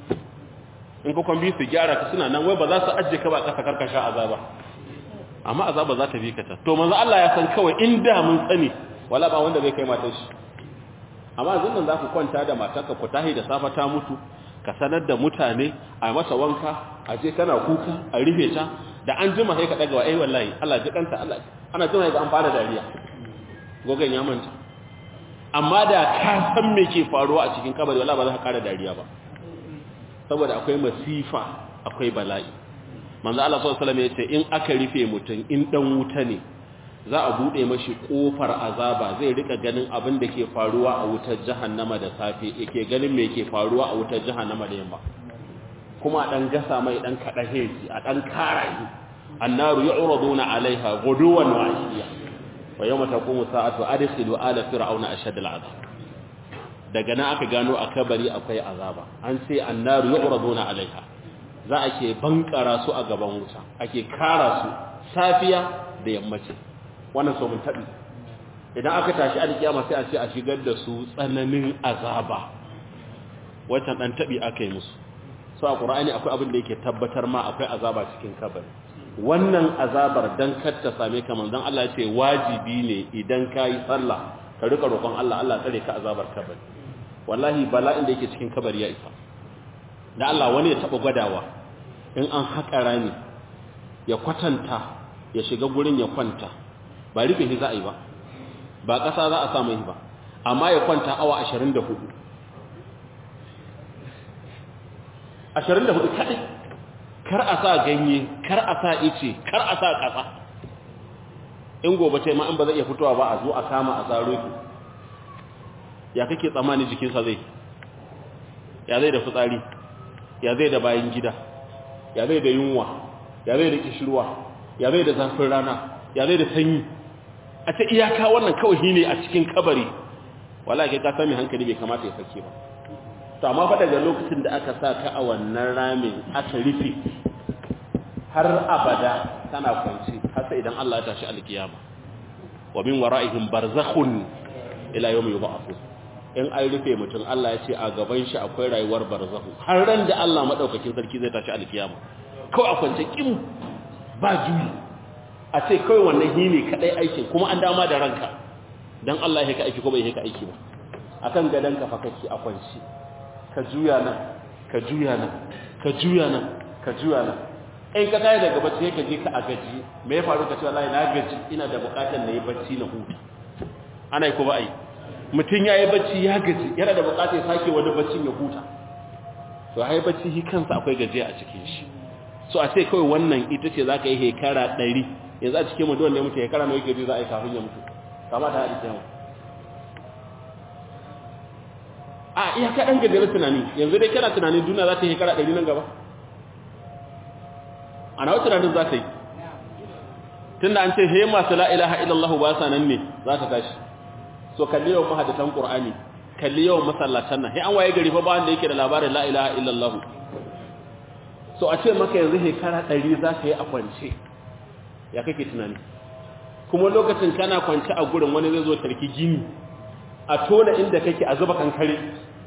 in ka kwambi su gyara ka suna nan wai ba za su ajiye ka ba kasa karkasha azaba amma azaba za ta bi ka ta to manzo Allah ya san kawai in da mun sani wala ba wanda zai kai matar shi amma yanzu nan za ku kwanta da matarka ku tahi da safa ta mutu ka sanar da mutane a masa wanka a je kana kuka a rufe ta da an jima sai ka daga wa ai wallahi Allah ji kanta Allah ana jima ga an fara dariya gogan ya manta amma da ka san me ke faruwa a cikin kabari wallahi ba za ka kara dariya ba saboda akwai masifa akwai bala'i manzo Allah sallallahu alaihi wasallam yace in aka rufe mutum in dan wuta ne za a bude mashi kofar azaba zai rika ganin abin da ke faruwa a wutar jahannama da safe yake ganin me ke faruwa a wutar jahannama da yamma kuma dan gasa mai dan kada hezi a dan karayi annaru yu'raduna alaiha guduwan wa ashiya wa yawma taqumu sa'atu adkhilu ala fir'auna ashad al'azab daga nan aka gano a kabari akwai azaba an ce annaru yu'raduna alaiha za a ke bankara su a gaban wuta ake kara su safiya da yammaci wannan so mun tabi idan aka tashi alkiyama sai a ce a shigar da su tsananin azaba wancan dan tabi aka yi musu so a qur'ani akwai abin da yake tabbatar ma akwai azaba cikin kabari wannan azabar dan kar ta same ka manzon Allah ya ce wajibi ne idan kai sallah ka rika roƙon Allah Allah tsare ka azabar kabari wallahi bala'in da yake cikin kabari ya isa da Allah wani ya taba gwadawa in an haƙa rami ya kwatanta ya shiga gurin ya kwanta ba rufe shi za a yi ba ba ƙasa za a samu yi ba amma ya kwanta awa 24 24 kaɗai kar a sa ganye kar a sa ice kar a sa ƙasa in gobe ce ma in ba zai iya fitowa ba a zo a kama a tsaro ki ya kake tsammani jikinsa zai ya zai da fitsari ya zai da bayan gida ya zai da yunwa ya zai da kishirwa ya zai da zafin rana ya zai da sanyi a ta iyaka wannan kawai ne a cikin kabari wala ke ka sami hankali bai kamata ya sake ba to amma fa daga lokacin da aka sa ka a wannan ramin aka rufe har abada tana kwanci har sai idan Allah ya tashi alkiyama wa min wara'ihim barzakhun ila yawmi yub'athun in an rufe mutum Allah ya ce a gaban shi akwai rayuwar barzahu har ran da Allah madaukakin sarki zai tashi alkiyama kawai a kwance kim ba juyi a ce kawai wannan hine kadai aikin kuma an dama da ranka dan Allah ya ka aiki ko bai ka aiki ba akan gadan ka fa kake a kwanci ka juya nan ka juya nan ka juya nan ka juya nan in ka tayi daga bacci ka je ka a gaji me ya faru ka ce wallahi na gaji ina da bukatar na yi bacci na huta ana yi ko ba ai mutum ya yi bacci ya gaji yana da bukatar sake wani baccin ya huta to ya yi bacci shi kansa akwai gajiya a cikin shi so a ce kawai wannan ita ce za ka yi hekara ɗari yanzu a cikin mutuwan ne mutu hekara mai gaji za a yi kafin ya mutu kama ta haɗi kyan a iya ka ɗan gajiyar tunani yanzu dai kana tunanin duniya za ta yi hekara ɗari nan gaba a nawa tunanin za ta yi tun da an ce he masu la'ilaha illallahu ba sa nan ne za ta tashi so kalli yawan mahadatan qur'ani kalli yawan masallatan nan sai an waye gari fa ba wanda yake da labarin la ilaha illallah so a ce maka yanzu shekara 100 za ka yi a kwance ya kake tunani kuma lokacin kana kwance a gurin wani zai zo tarki gini a tona inda kake a zuba kankare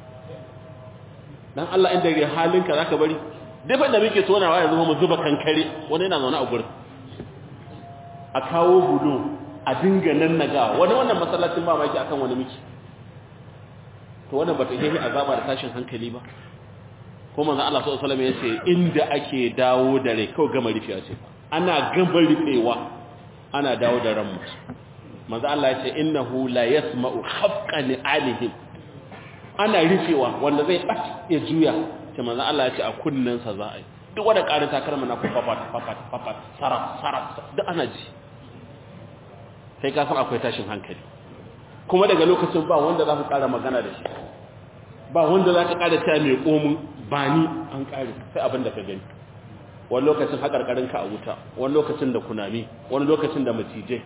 dan Allah inda ga halinka zaka bari dafa da muke tonawa yanzu mu zuba kankare wani yana zaune a gurin a kawo bulo a dinga nan naga wani wannan masallacin ba maki akan wani miki to wannan bata yi azaba da tashin hankali ba ko manzo Allah sallallahu alaihi wasallam yace inda ake dawo da rai kawai gama rufiya ce ana gama rufewa ana dawo da ran mutum manzo Allah yace innahu la yasma'u khafqan alihim ana rufewa wanda zai bace ya juya ce manzo Allah yace a kunnan sa za a yi duk wanda karin takarma na ku fafat fafat fafat saraf saraf duk ana ji sai ka san akwai tashin hankali kuma daga lokacin ba wanda za ku ƙara magana da shi ba wanda za ka ƙara ta mai komin ba ni an ƙare sai abin da ka gani wani lokacin haƙarƙarinka a wuta wani lokacin da kunami wani lokacin da matijai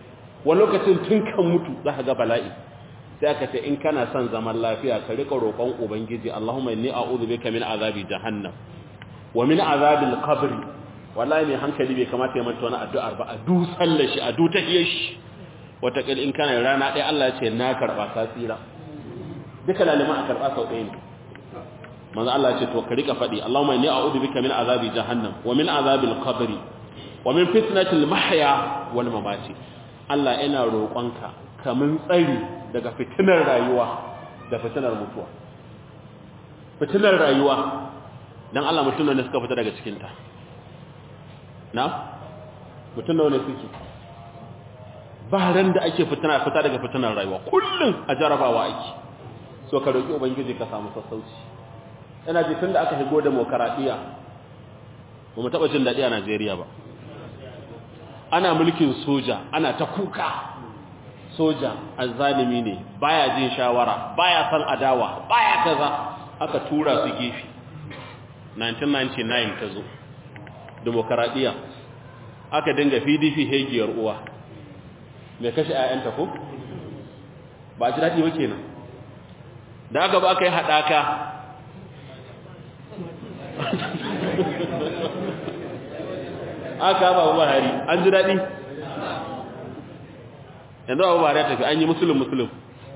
wani lokacin tun kan mutu za ka ga bala'i sai aka ce in kana son zaman lafiya ka rika roƙon ubangiji Allahumma inni a'udhu bika min azabi jahannam wa min azabil qabr wallahi mai hankali bai kamata ya manta wani addu'ar ba a du sallar shi a du tahiyar shi wata kil in kana rana ɗaya Allah ya ce na karba ka tsira duka lalima a karba sau ɗaya ne manzo Allah ya ce to ka rika faɗi Allahumma inni a'udhu bika min azabi jahannam wa min azabil qabr wa min fitnatil mahya wal mamati Allah ina roƙonka kamun tsari daga fitinar rayuwa da fitinar mutuwa fitinar rayuwa dan Allah mutum ne suka fita daga cikin ta na mutum ne suke ba ran da ake fitina fita daga fitinar rayuwa kullun a jarabawa ake so ka roki ubangiji ka samu sassauci ina ji tunda aka higo demokaradiyya ba mu taba jin dadi a Najeriya ba ana mulkin soja ana ta kuka soja azzalimi ne baya jin shawara baya san adawa baya kaza aka tura su gefe 1999 ta zo demokaradiyya aka dinga pdp hegiyar uwa mai kashe 'ya'yanta ko ba ji daɗi ba kenan da aka ba aka yi haɗaka aka ba buhari an ji daɗi yanzu abu ba ya tafi an yi musulun musulun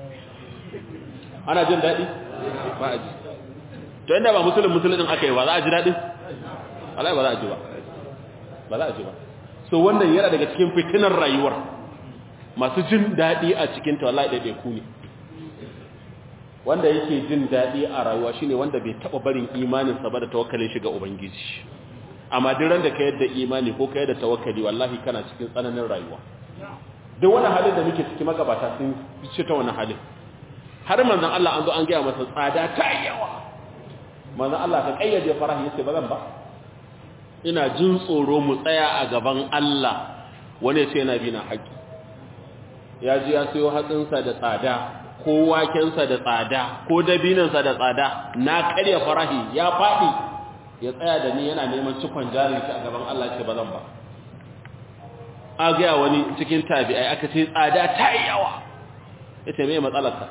ana jin daɗi ba a ji to inda ba musulun musulun ɗin aka yi ba za a ji daɗi alai ba za a ji ba ba za a ji ba so wannan yana daga cikin fitinar rayuwar masu jin daɗi a cikin ta wallahi ɗaiɗai ku ne wanda yake jin daɗi a rayuwa shine wanda bai taɓa barin imaninsa ba da tawakkalin shi ga ubangiji amma duk ran da ka yadda imani ko ka yadda tawakkali wallahi kana cikin tsananin rayuwa duk wani halin da muke ciki magabata sun fice ta wani halin har manzon Allah an zo an gaya masa tsada ta yawa manzon Allah ka kayyade farahi yace ba zan ba ina jin tsoro mu tsaya a gaban Allah wani ce yana bi na haƙi ya ji ya sayo hatsinsa da tsada ko wakensa da tsada ko dabinansa da tsada na karya farahi ya faɗi ya tsaya da ni yana neman cikon jarin shi a gaban Allah ce ba zan ba a gaya wani cikin tabi'ai aka ce tsada ta yi yawa ya ce mai matsalarka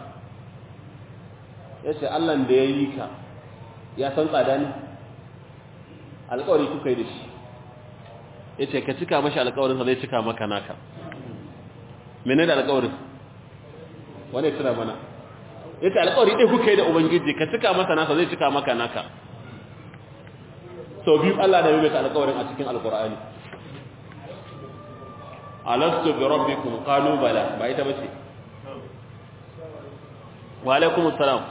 ya ce Allahn da ya yi ka ya san tsada ne alkawari kuka yi da shi ya ce ka cika mashi alkawarinsa zai cika maka naka mene da alkawarin wane tuna mana ya ce alkawari ɗai kuka yi da ubangiji ka cika masa nasa zai cika maka naka sau biyu Allah da maimaita alkawarin a cikin alkur'ani alastu bi rabbikum qalu bala ba ita bace wa alaikum assalam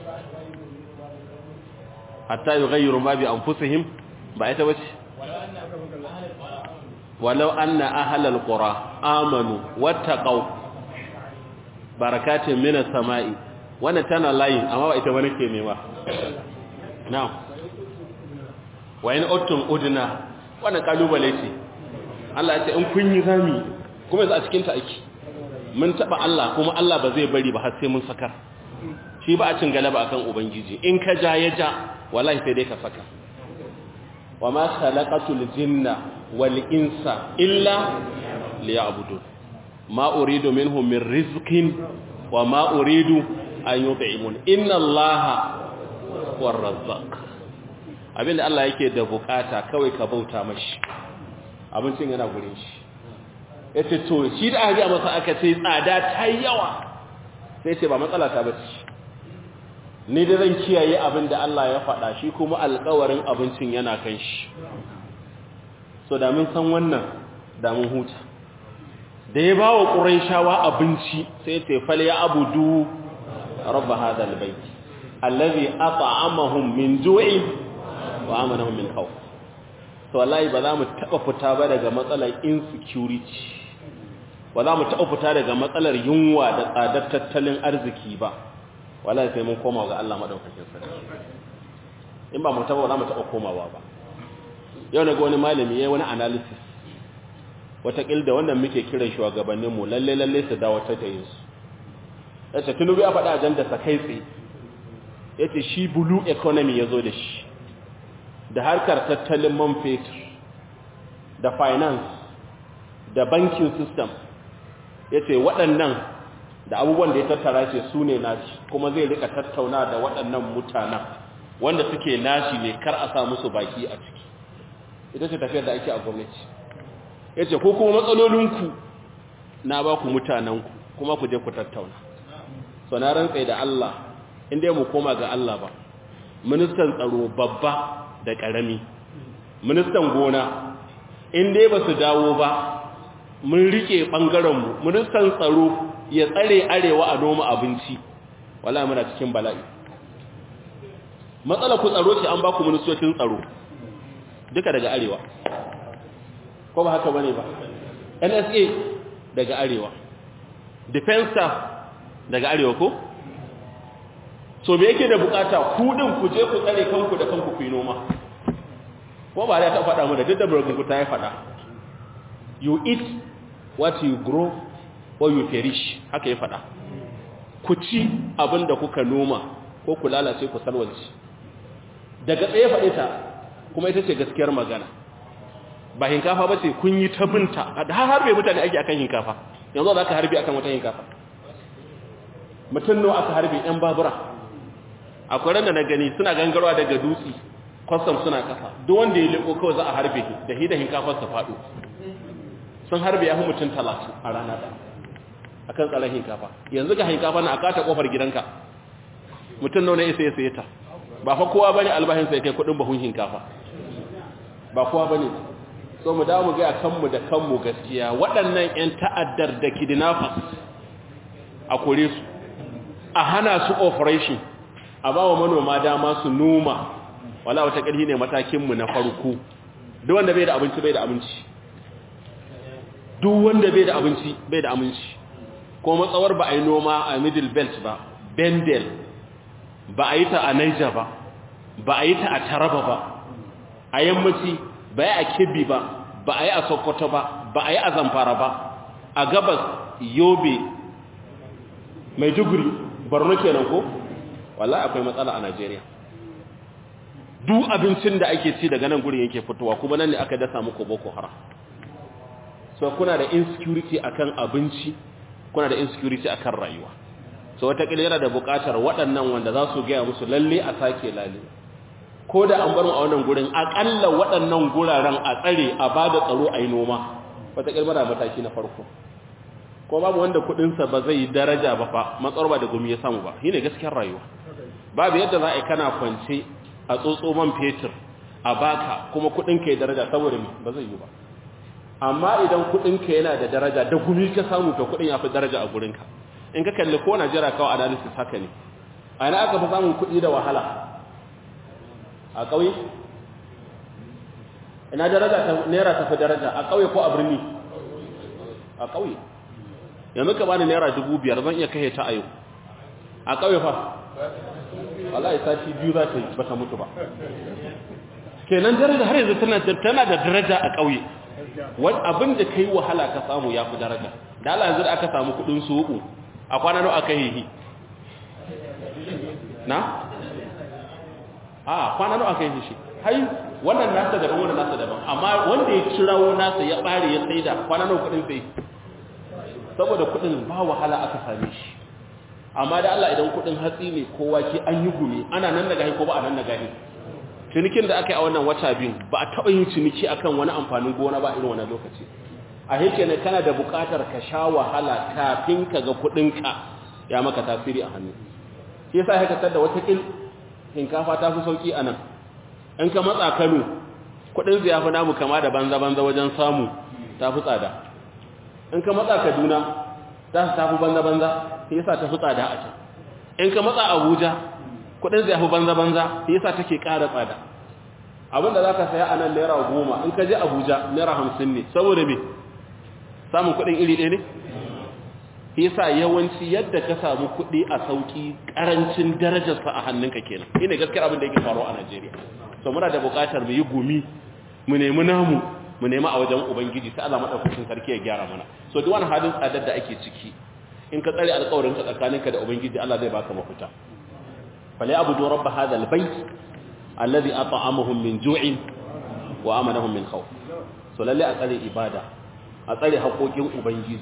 hatta yughayyiru ma bi anfusihim ba ita bace walau anna ahlal qura amanu wattaqau barakatin minas sama'i wannan tana layin amma ba ita bane ke nema na'am wa in uttum udna wannan kalubale ce Allah ya ce in kun yi rami kuma yanzu a cikin ta ake mun taba Allah kuma Allah ba zai bari ba har sai mun sakar shi ba a cin galaba akan ubangiji in ka ja ya ja wallahi sai dai ka saka wa ma khalaqatul jinna wal insa illa liya'budun ma uridu minhum min rizqin wa ma uridu an yut'imun inna allaha huwar razzaq abinda Allah yake da bukata kawai ka bauta mashi abincin yana gurin shi yace to shi da aka masa aka ce tsada ta yawa sai ce ba matsala ta bace ni da zan kiyaye abinda Allah ya faɗa shi kuma alƙawarin abincin yana kan shi so da mun san wannan da mun huta da ya bawa quraishawa abinci sai ce fal ya abudu rabb hadha albayt allazi at'amahum min ju'in wa amanahum min khawf to wallahi ba za mu taba fita ba daga matsalar insecurity ba za mu taba fita daga matsalar yunwa da tsadar tattalin arziki ba wallahi sai mun koma ga Allah madaukakin sarki in ba mu taba za mu taba komawa ba yau na ga wani malami yayin wani analysis wataƙil da wannan muke kiran shugabanninmu lalle lalle su dawo ta tayin su yace tunubu ya faɗa ajanda sa kai tsaye yace shi blue economy yazo da shi da harkar tattalin man fetur da finance da banking system yace waɗannan da abubuwan da ya tattara ce su ne nashi kuma zai rika tattauna da waɗannan mutanen wanda suke nashi ne kar a sa musu baki a ciki ita ce tafiyar da ake a gwamnati yace ko kuma matsalolinku na ba ku mutanenku kuma ku je ku tattauna so na rantsai da Allah inda mu koma ga Allah ba ministan tsaro babba da ƙarami ministan gona in dai ba su dawo ba mun rike ɓangarenmu ministan tsaro ya tsare arewa a noma abinci wala muna cikin bala'i matsala ku tsaro ce an ba ku ministocin tsaro duka daga arewa ko ba haka bane ba nsa daga arewa defense staff daga arewa ko so me yake da bukata ku din ku je ku tsare kanku da kanku ku yi noma ko ba ya ta faɗa mu da duk da burgun ta ya faɗa you eat what you grow or you perish haka ya faɗa ku ci abin da kuka noma ko ku lalace ku salwanci daga tsaye faɗe ta kuma ita ce gaskiyar magana ba hinkafa ba ce kun yi ta binta har harbe mutane ake akan hinkafa yanzu za ka harbe akan wata hinkafa mutum nawa aka harbe yan babura akwai ran da na gani suna gangarwa daga dutse kwastam suna kasa duk wanda ya leko kawai za a harbe da hi da hinkafar sa faɗo sun harbe ya fi mutum talatin a rana ɗaya a kan tsaron hinkafa yanzu ga hinkafa na a kata ƙofar gidanka mutum nawa na isa ya saye ta ba fa kowa bane albahin sai kai kuɗin bahun hinkafa ba kowa bane so mu dawo mu ga kanmu da kanmu gaskiya waɗannan ƴan ta'addar da kidnappers a kore su a hana su operation a ba wa manoma dama su noma wala wata ƙarfi ne matakinmu na farko duk wanda bai da abinci bai da abinci duk wanda bai da abinci bai da aminci ko matsawar ba a yi noma a middle belt ba bendel ba a yi ta a niger ba ba a yi ta a taraba ba a yammaci ba yi a kebbi ba ba a yi a sokoto ba ba a yi a zamfara ba a gabas yobe maiduguri borno kenan ko wallahi akwai matsala a Najeriya duk abincin da ake ci daga nan gurin yake fitowa kuma nan ne aka dasa muku boko haram so kuna da insecurity akan abinci kuna da insecurity akan rayuwa so wata yana da buƙatar waɗannan wanda za su gaya musu lalle a sake lalle ko da an bar mu a wannan gurin akalla waɗannan guraren a tsare a bada tsaro a yi noma wata da mataki na farko ko babu wanda kudinsa ba zai daraja ba fa matsar ba da gumi ya samu ba shine gaskiyar rayuwa babu yadda za a yi kana kwance a tsotso man fetur a baka kuma kudinka ya daraja saboda me ba zai yi ba amma idan kudinka yana da daraja da gumi ka samu to kudin ya fi daraja a gurinka in ka kalli ko Najeriya kawai analysis haka ne a ina aka fi samun kudi da wahala a ƙauye ina daraja ta naira ta fi daraja a ƙauye ko a birni a ƙauye yanzu ka bani naira dubu biyar zan iya kashe ta a yau a ƙauye fa wallahi sati biyu za ta yi ba ta mutu ba kenan daraja har yanzu tana tana da daraja a ƙauye wani abin da kai wahala ka samu ya fi daraja da Allah yanzu da aka samu kuɗin suku a kwana nawa aka yi na a kwana nawa aka yi shi hai wannan nasa daban wannan nasa daban amma wanda ya cirawo nasa ya bare ya saida kwana nawa kuɗin sai saboda kudin ba wahala aka same shi amma da Allah idan kudin hatsi ne kowa ke an yi gumi ana nan daga ko ba a nan daga cinikin da aka yi a wannan wata biyu ba a taɓa yin ciniki akan wani amfanin gona ba irin wannan lokaci a hake ne kana da buƙatar ka sha wahala kafin ka ga kudinka ya maka tasiri a hannu shi yasa haka tada wata kil hinkafa ta fi sauki a nan in ka matsa Kano kudin zai fi namu kama da banza banza wajen samu ta fi tsada in ka matsa Kaduna za su tafi banza-banza sai yasa ta fi tsada a can in ka matsa Abuja kudin zai fi banza-banza sai yasa take ƙara tsada abinda za ka saya a nan naira goma in ka je Abuja naira hamsin ne saboda me samun kudin iri ɗaya ne sai yasa yawanci yadda ka samu kudi a sauki ƙarancin darajarsa a hannunka kenan ina gaskiyar abin da yake faruwa a Najeriya so muna da buƙatar mu yi gumi mu nemi namu mu nema a wajen ubangiji sai Allah madaukakin sarki ya gyara mana so duk wani halin tsadar da ake ciki in ka tsare alƙawarin ka tsakaninka da ubangiji Allah zai baka mafita fala abudu rabb hadha albayt alladhi at'amahum min ju'in wa amanahum min khawf so lalle a tsare ibada a tsare haƙoƙin ubangiji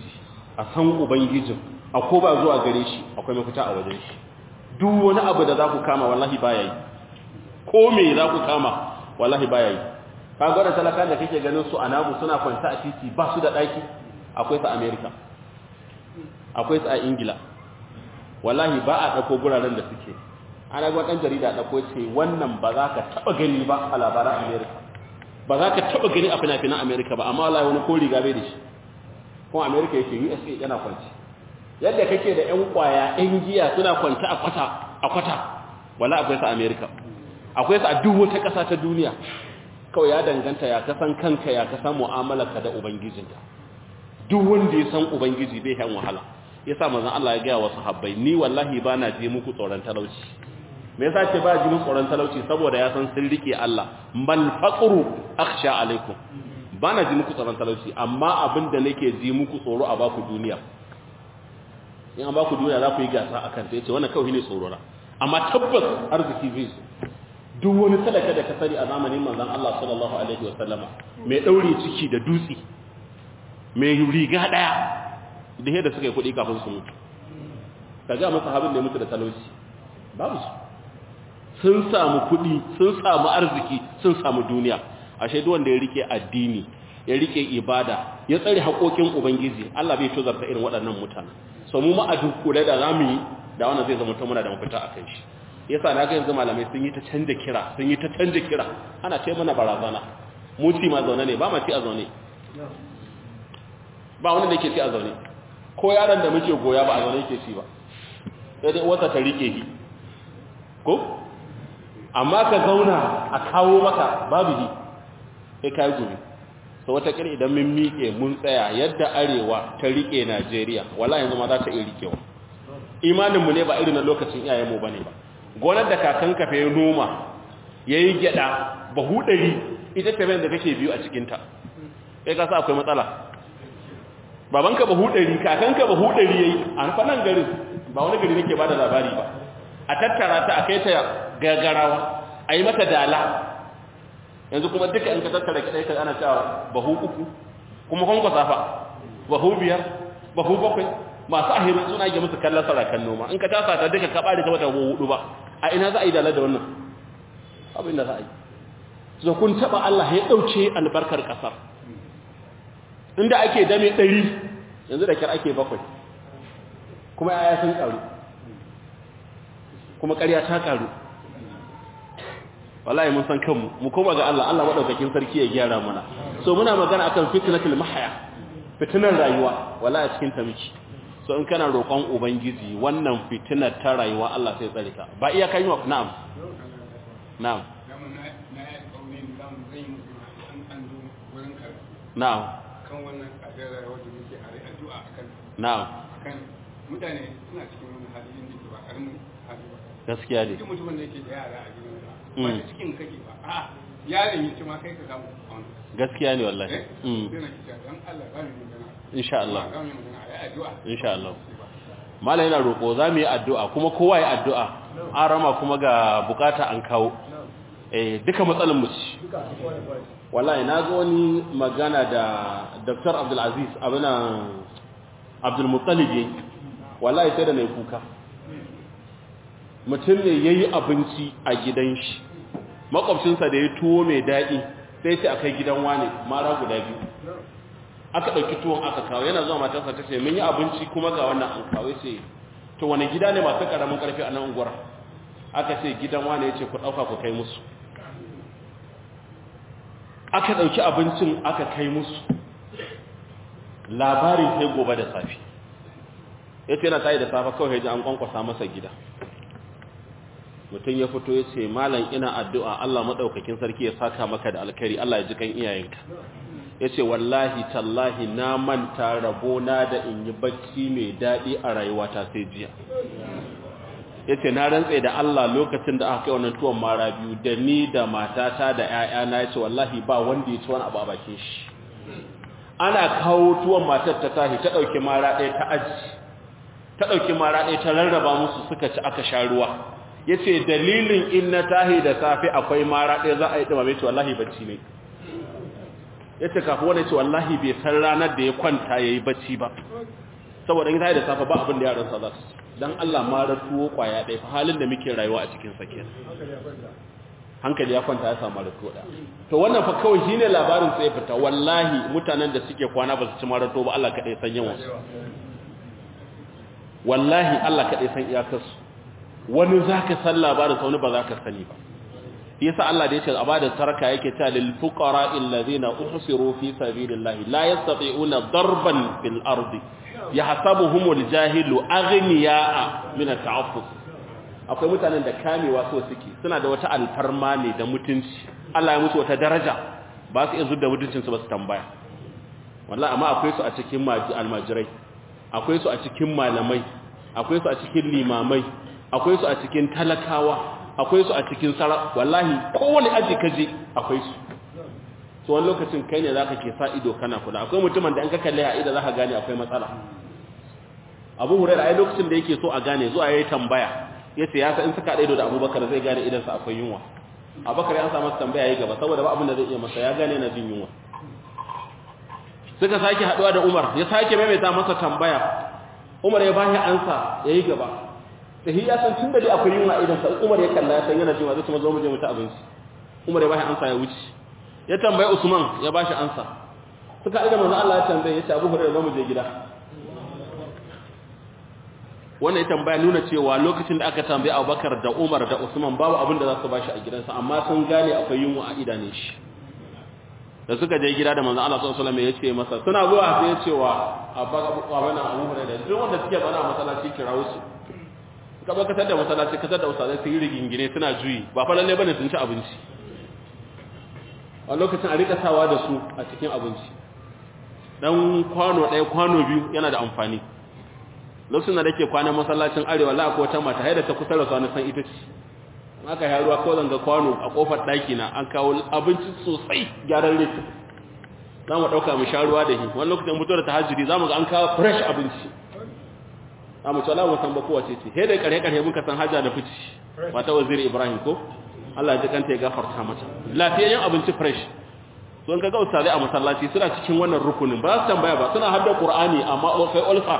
a san ubangijin a ko ba zuwa gare shi akwai mafita a wajen shi duk wani abu da za ku kama wallahi baya yi ko me za ku kama wallahi baya yi ka gwada talaka da kake ganin su a nagu suna kwanta a titi ba su da ɗaki akwai su a america akwai su a ingila wallahi ba a ɗauko guraren da suke ana gwa ɗan jarida ɗauko ce wannan ba za ka taɓa gani ba a labaran america ba za ka taɓa gani a fina-finan america ba amma wallahi wani ko riga bai da shi kuma america yake usa yana kwanci yadda kake da ƴan kwaya ƴan giya suna kwanci a kwata a kwata wala akwai su a america akwai su a duk wata ƙasa ta duniya kawai ya danganta ya kasan kanka ya kasan mu'amalarka da ubangijinka duk wanda ya san ubangiji bai yan wahala yasa manzon Allah ya ga wa sahabbai ni wallahi bana je muku tsoron talauci me yasa ce ba ji muku tsoron talauci saboda ya san sun rike Allah bal faqru akhsha alaikum bana ji muku tsoron talauci amma abinda nake ji muku tsoro a baku duniya in an baku duniya za ku yi gasa akan ta yace wannan kawai ne tsoro amma tabbas arziki zai zo duk wani talaka da ka sani a zamanin manzon Allah sallallahu alaihi wa sallama mai daure ciki da dutse mai riga daya da yadda suka yi kuɗi kafin su mutu kaga masa habin da ya mutu da talauci babu su sun samu kuɗi sun samu arziki sun samu duniya ashe duk wanda ya rike addini ya rike ibada ya tsare haƙoƙin ubangiji Allah bai tozarta irin waɗannan mutanen so mu ma a dukkule da zamu yi da wannan zai zama muna da mafita akan shi yasa na ga yanzu malamai sun yi ta canja kira sun yi ta canja kira ana ce mana barazana mu ci ma zaune ne ba ma ci a zaune ba wani da yake ci a zaune ko yaron da muke goya ba a zaune yake ci ba sai dai wata ta rike shi ko amma ka zauna a kawo maka babu shi sai kai gobe so wata kira idan mun miƙe mun tsaya yadda arewa ta rike Najeriya wallahi yanzu ma za ta iya rikewa imanin mu ne ba irin na lokacin iyayen mu bane ba gonar da kakan ka fa noma yayi gyada bahu dari ita ta da kake biyu a cikin ta kai ka sa akwai matsala babanka bahu dari kakanka bahu dari yayi an fa nan garin ba wani gari nake bada labari ba a tattara ta a kai ta gagarawa a yi mata dala yanzu kuma duka in ka tattara kiɗai ka ana cewa bahu uku kuma kwankwasa fa bahu biyar bahu bakwai masu ahirin suna yi musu kallon sarakan noma in ka tasa ta duka ka ɓare ta wata hudu ba a ina za a yi dala da wannan abin da za a yi so kun taɓa Allah ya ɗauke albarkar ƙasar inda ake dame ɗari yanzu da kyar ake bakwai kuma yaya sun ƙaru kuma ƙarya ta ƙaru wallahi mun san kanmu mu koma ga Allah Allah madaukakin sarki ya gyara mana so muna magana akan fitnatul mahya fitinar rayuwa wallahi a cikin ta miki so in kana roƙon ubangiji wannan fitinar ta rayuwa Allah sai tsare ka ba iya kan yi wa na'am na'am na'am kan wannan tsadar rayuwa da muke a addu'a akan na'am akan mutane suna cikin wani hali inda ke ba karamin hali ba gaskiya ne duk mutumin da yake da yara a gidan ba da cikin kake ba a yaron yi ma kai ka samu kwanu gaskiya ne wallahi eh mm sai na kita dan Allah ba ni magana insha Allah ba ni magana ai addu'a insha Allah mallam yana roƙo za mu yi addu'a kuma kowa ya addu'a an rama kuma ga bukata an kawo eh duka matsalan mu ci wallahi na ga wani magana da Dr. Abdul Aziz abuna Abdul Muttalib yayi wallahi sai da mai kuka mutum ne yayi abinci a gidan shi makwabcinsa da ya tuwo mai daɗi sai ce akai gidan wane mara guda biyu aka ɗauki tuwon aka kawo yana zuwa matarsa ta ce mun yi abinci kuma ga wannan an kawo ce to wani gida ne masu ƙaramin ƙarfi a nan unguwar aka ce gidan wane ya ce ku ɗauka ku kai musu aka ɗauki abincin aka kai musu labarin sai gobe da safi ya ce yana tayi da safa kawai ya ji an kwankwasa masa gida mutum ya fito ya ce malam ina addu'a Allah maɗaukakin sarki ya saka maka da alkhairi Allah ya ji kan iyayenka ya ce wallahi tallahi na manta rabona da in yi bacci mai daɗi a rayuwata sai jiya ya ce na rantse da Allah lokacin da aka kai wannan tuwon mara biyu da ni da matata da ‘ya'yana ya ce wallahi ba wanda ya ci wani abu a bakin shi ana kawo tuwon matar ta tashi ta ɗauki mara ɗaya ta aji ta ɗauki mara ɗaya ta rarraba musu suka ci aka sha ruwa ya ce dalilin in na tahi da safe akwai mara ɗaya za a yi ɗumame ce wallahi bacci ne ya ce kafin wani ce wallahi bai san ranar da ya kwanta ya yi bacci ba saboda in ta da safa ba abin da yaran sa za su dan Allah ma ratuwo kwaya ɗaya fa halin da muke rayuwa a cikin sa kenan hankali ya kwanta ya samu ratuwo da to wannan fa kawai shine labarin sai fita wallahi mutanen da suke kwana ba su ci marato ba Allah kadai san yawan su wallahi Allah kadai san iyakar su wani zaka san labarin sa wani ba zaka sani ba yasa Allah da yake a bada sarka yake ta lil fuqara alladhina uhsiru fi sabilillahi la yastati'una darban fil ardi yahsabuhumul jahilu aghniya'a min at-ta'affuf akwai mutanen da kamewa so suke suna da wata alfarma ne da mutunci Allah ya musu wata daraja ba su iya zuwa mutuncin su ba su tambaya wallahi amma akwai su a cikin almajirai akwai su a cikin malamai akwai su a cikin limamai akwai su a cikin talakawa akwai su a cikin sara wallahi kowane aji kaje akwai su to wani lokacin kai ne zaka ke sa ido kana kula akwai mutumin da an ka kalle a ido zaka gane akwai matsala Abu Hurairah ai lokacin da yake so a gane zuwa yayi tambaya yace ya sa in suka ido da Abubakar zai gane idan sa akwai yunwa Abubakar ya sa masa tambaya yayi gaba saboda ba abin da zai iya masa ya gane yana jin yunwa suka sake haduwa da Umar ya sake maimaita masa tambaya Umar ya bashi ansa yayi gaba sai ya san tun da dai akwai yunwa idan sa Umar ya kalla ya san yana cewa zai kuma zo mu je mu ta abinci Umar ya bashi ansa ya wuce ya tambaye Usman ya bashi ansa suka ida manzo Allah ya tambaye ya ce Abu Hurairah zo mu je gida wannan ya tambaya nuna cewa lokacin da aka tambaye Abubakar da Umar da Usman babu abin da za su bashi a gidansa amma sun gane akwai yunwa a idanun shi da suka je gida da manzo Allah sallallahu alaihi wasallam ya ce masa suna zuwa sai ya ce wa abana Abu Hurairah duk wanda suke bana masallaci kirawo su ka ba katar da masallaci katar da ustazai su yi rigingine suna juyi ba fa lalle bane sun ci abinci a lokacin a rika sawa da su a cikin abinci dan kwano ɗaya kwano biyu yana da amfani lokacin da nake kwanan masallacin arewa la ko ta mata haida ta kusa da su san ita ce aka yi ruwa ko zanga kwano a kofar daki na an kawo abinci sosai gyaran rete za mu ɗauka mu sha ruwa da shi wani lokacin mutu da tahajjudi za mu ga an kawo fresh abinci za mu tsala mu san ba kowace ce he da kare kare muka san hajja da fici mata waziri ibrahim ko Allah ya ji kanta ya gafarta mata lafiyayyen abinci fresh so in ka ga ustazai a masallaci suna cikin wannan rukunin ba su tambaya ba suna hadda qur'ani amma kai ulfa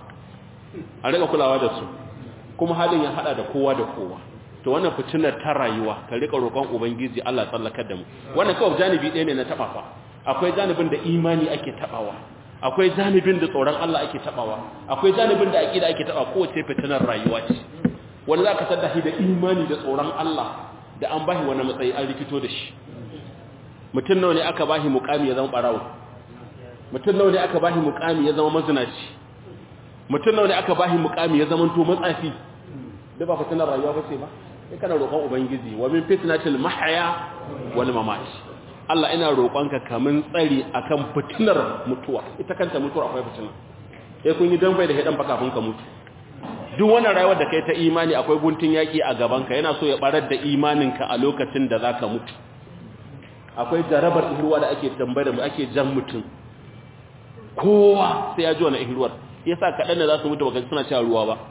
a rika kulawa da su kuma halin ya hada da kowa da kowa to wannan fitinar ta rayuwa ka rika roƙon ubangiji Allah tsallakar da mu wannan kawai janibi ɗaya ne na taba fa akwai janibin da imani ake tabawa akwai janibin da tsoron Allah ake tabawa akwai janibin da aqida ake taba kowace fitinar rayuwa ce wani zaka sadda shi da imani da tsoron Allah da an bashi wani matsayi an rikito da shi mutum nawa ne aka bashi muqami ya zama barawo mutum nawa ne aka bashi muqami ya zama mazinaci mutum nawa ne aka bashi muqami ya zama to matsafi da ba fitinar rayuwa ba ce ba sai kana roƙon ubangiji wa min fitnatil mahya wal mamat Allah ina roƙonka kamin tsari akan fitinar mutuwa ita kanta mutuwa akwai fitina sai kun yi dambai da hedan baka ka mutu duk wannan rayuwar da kai ta imani akwai guntun yaki a gaban ka yana so ya barar da imaninka a lokacin da zaka mutu akwai jarabar ihruwa da ake tambayar mu ake jan mutum kowa sai ya ji wannan ihruwar yasa kadan da za su mutu baka suna cewa ruwa ba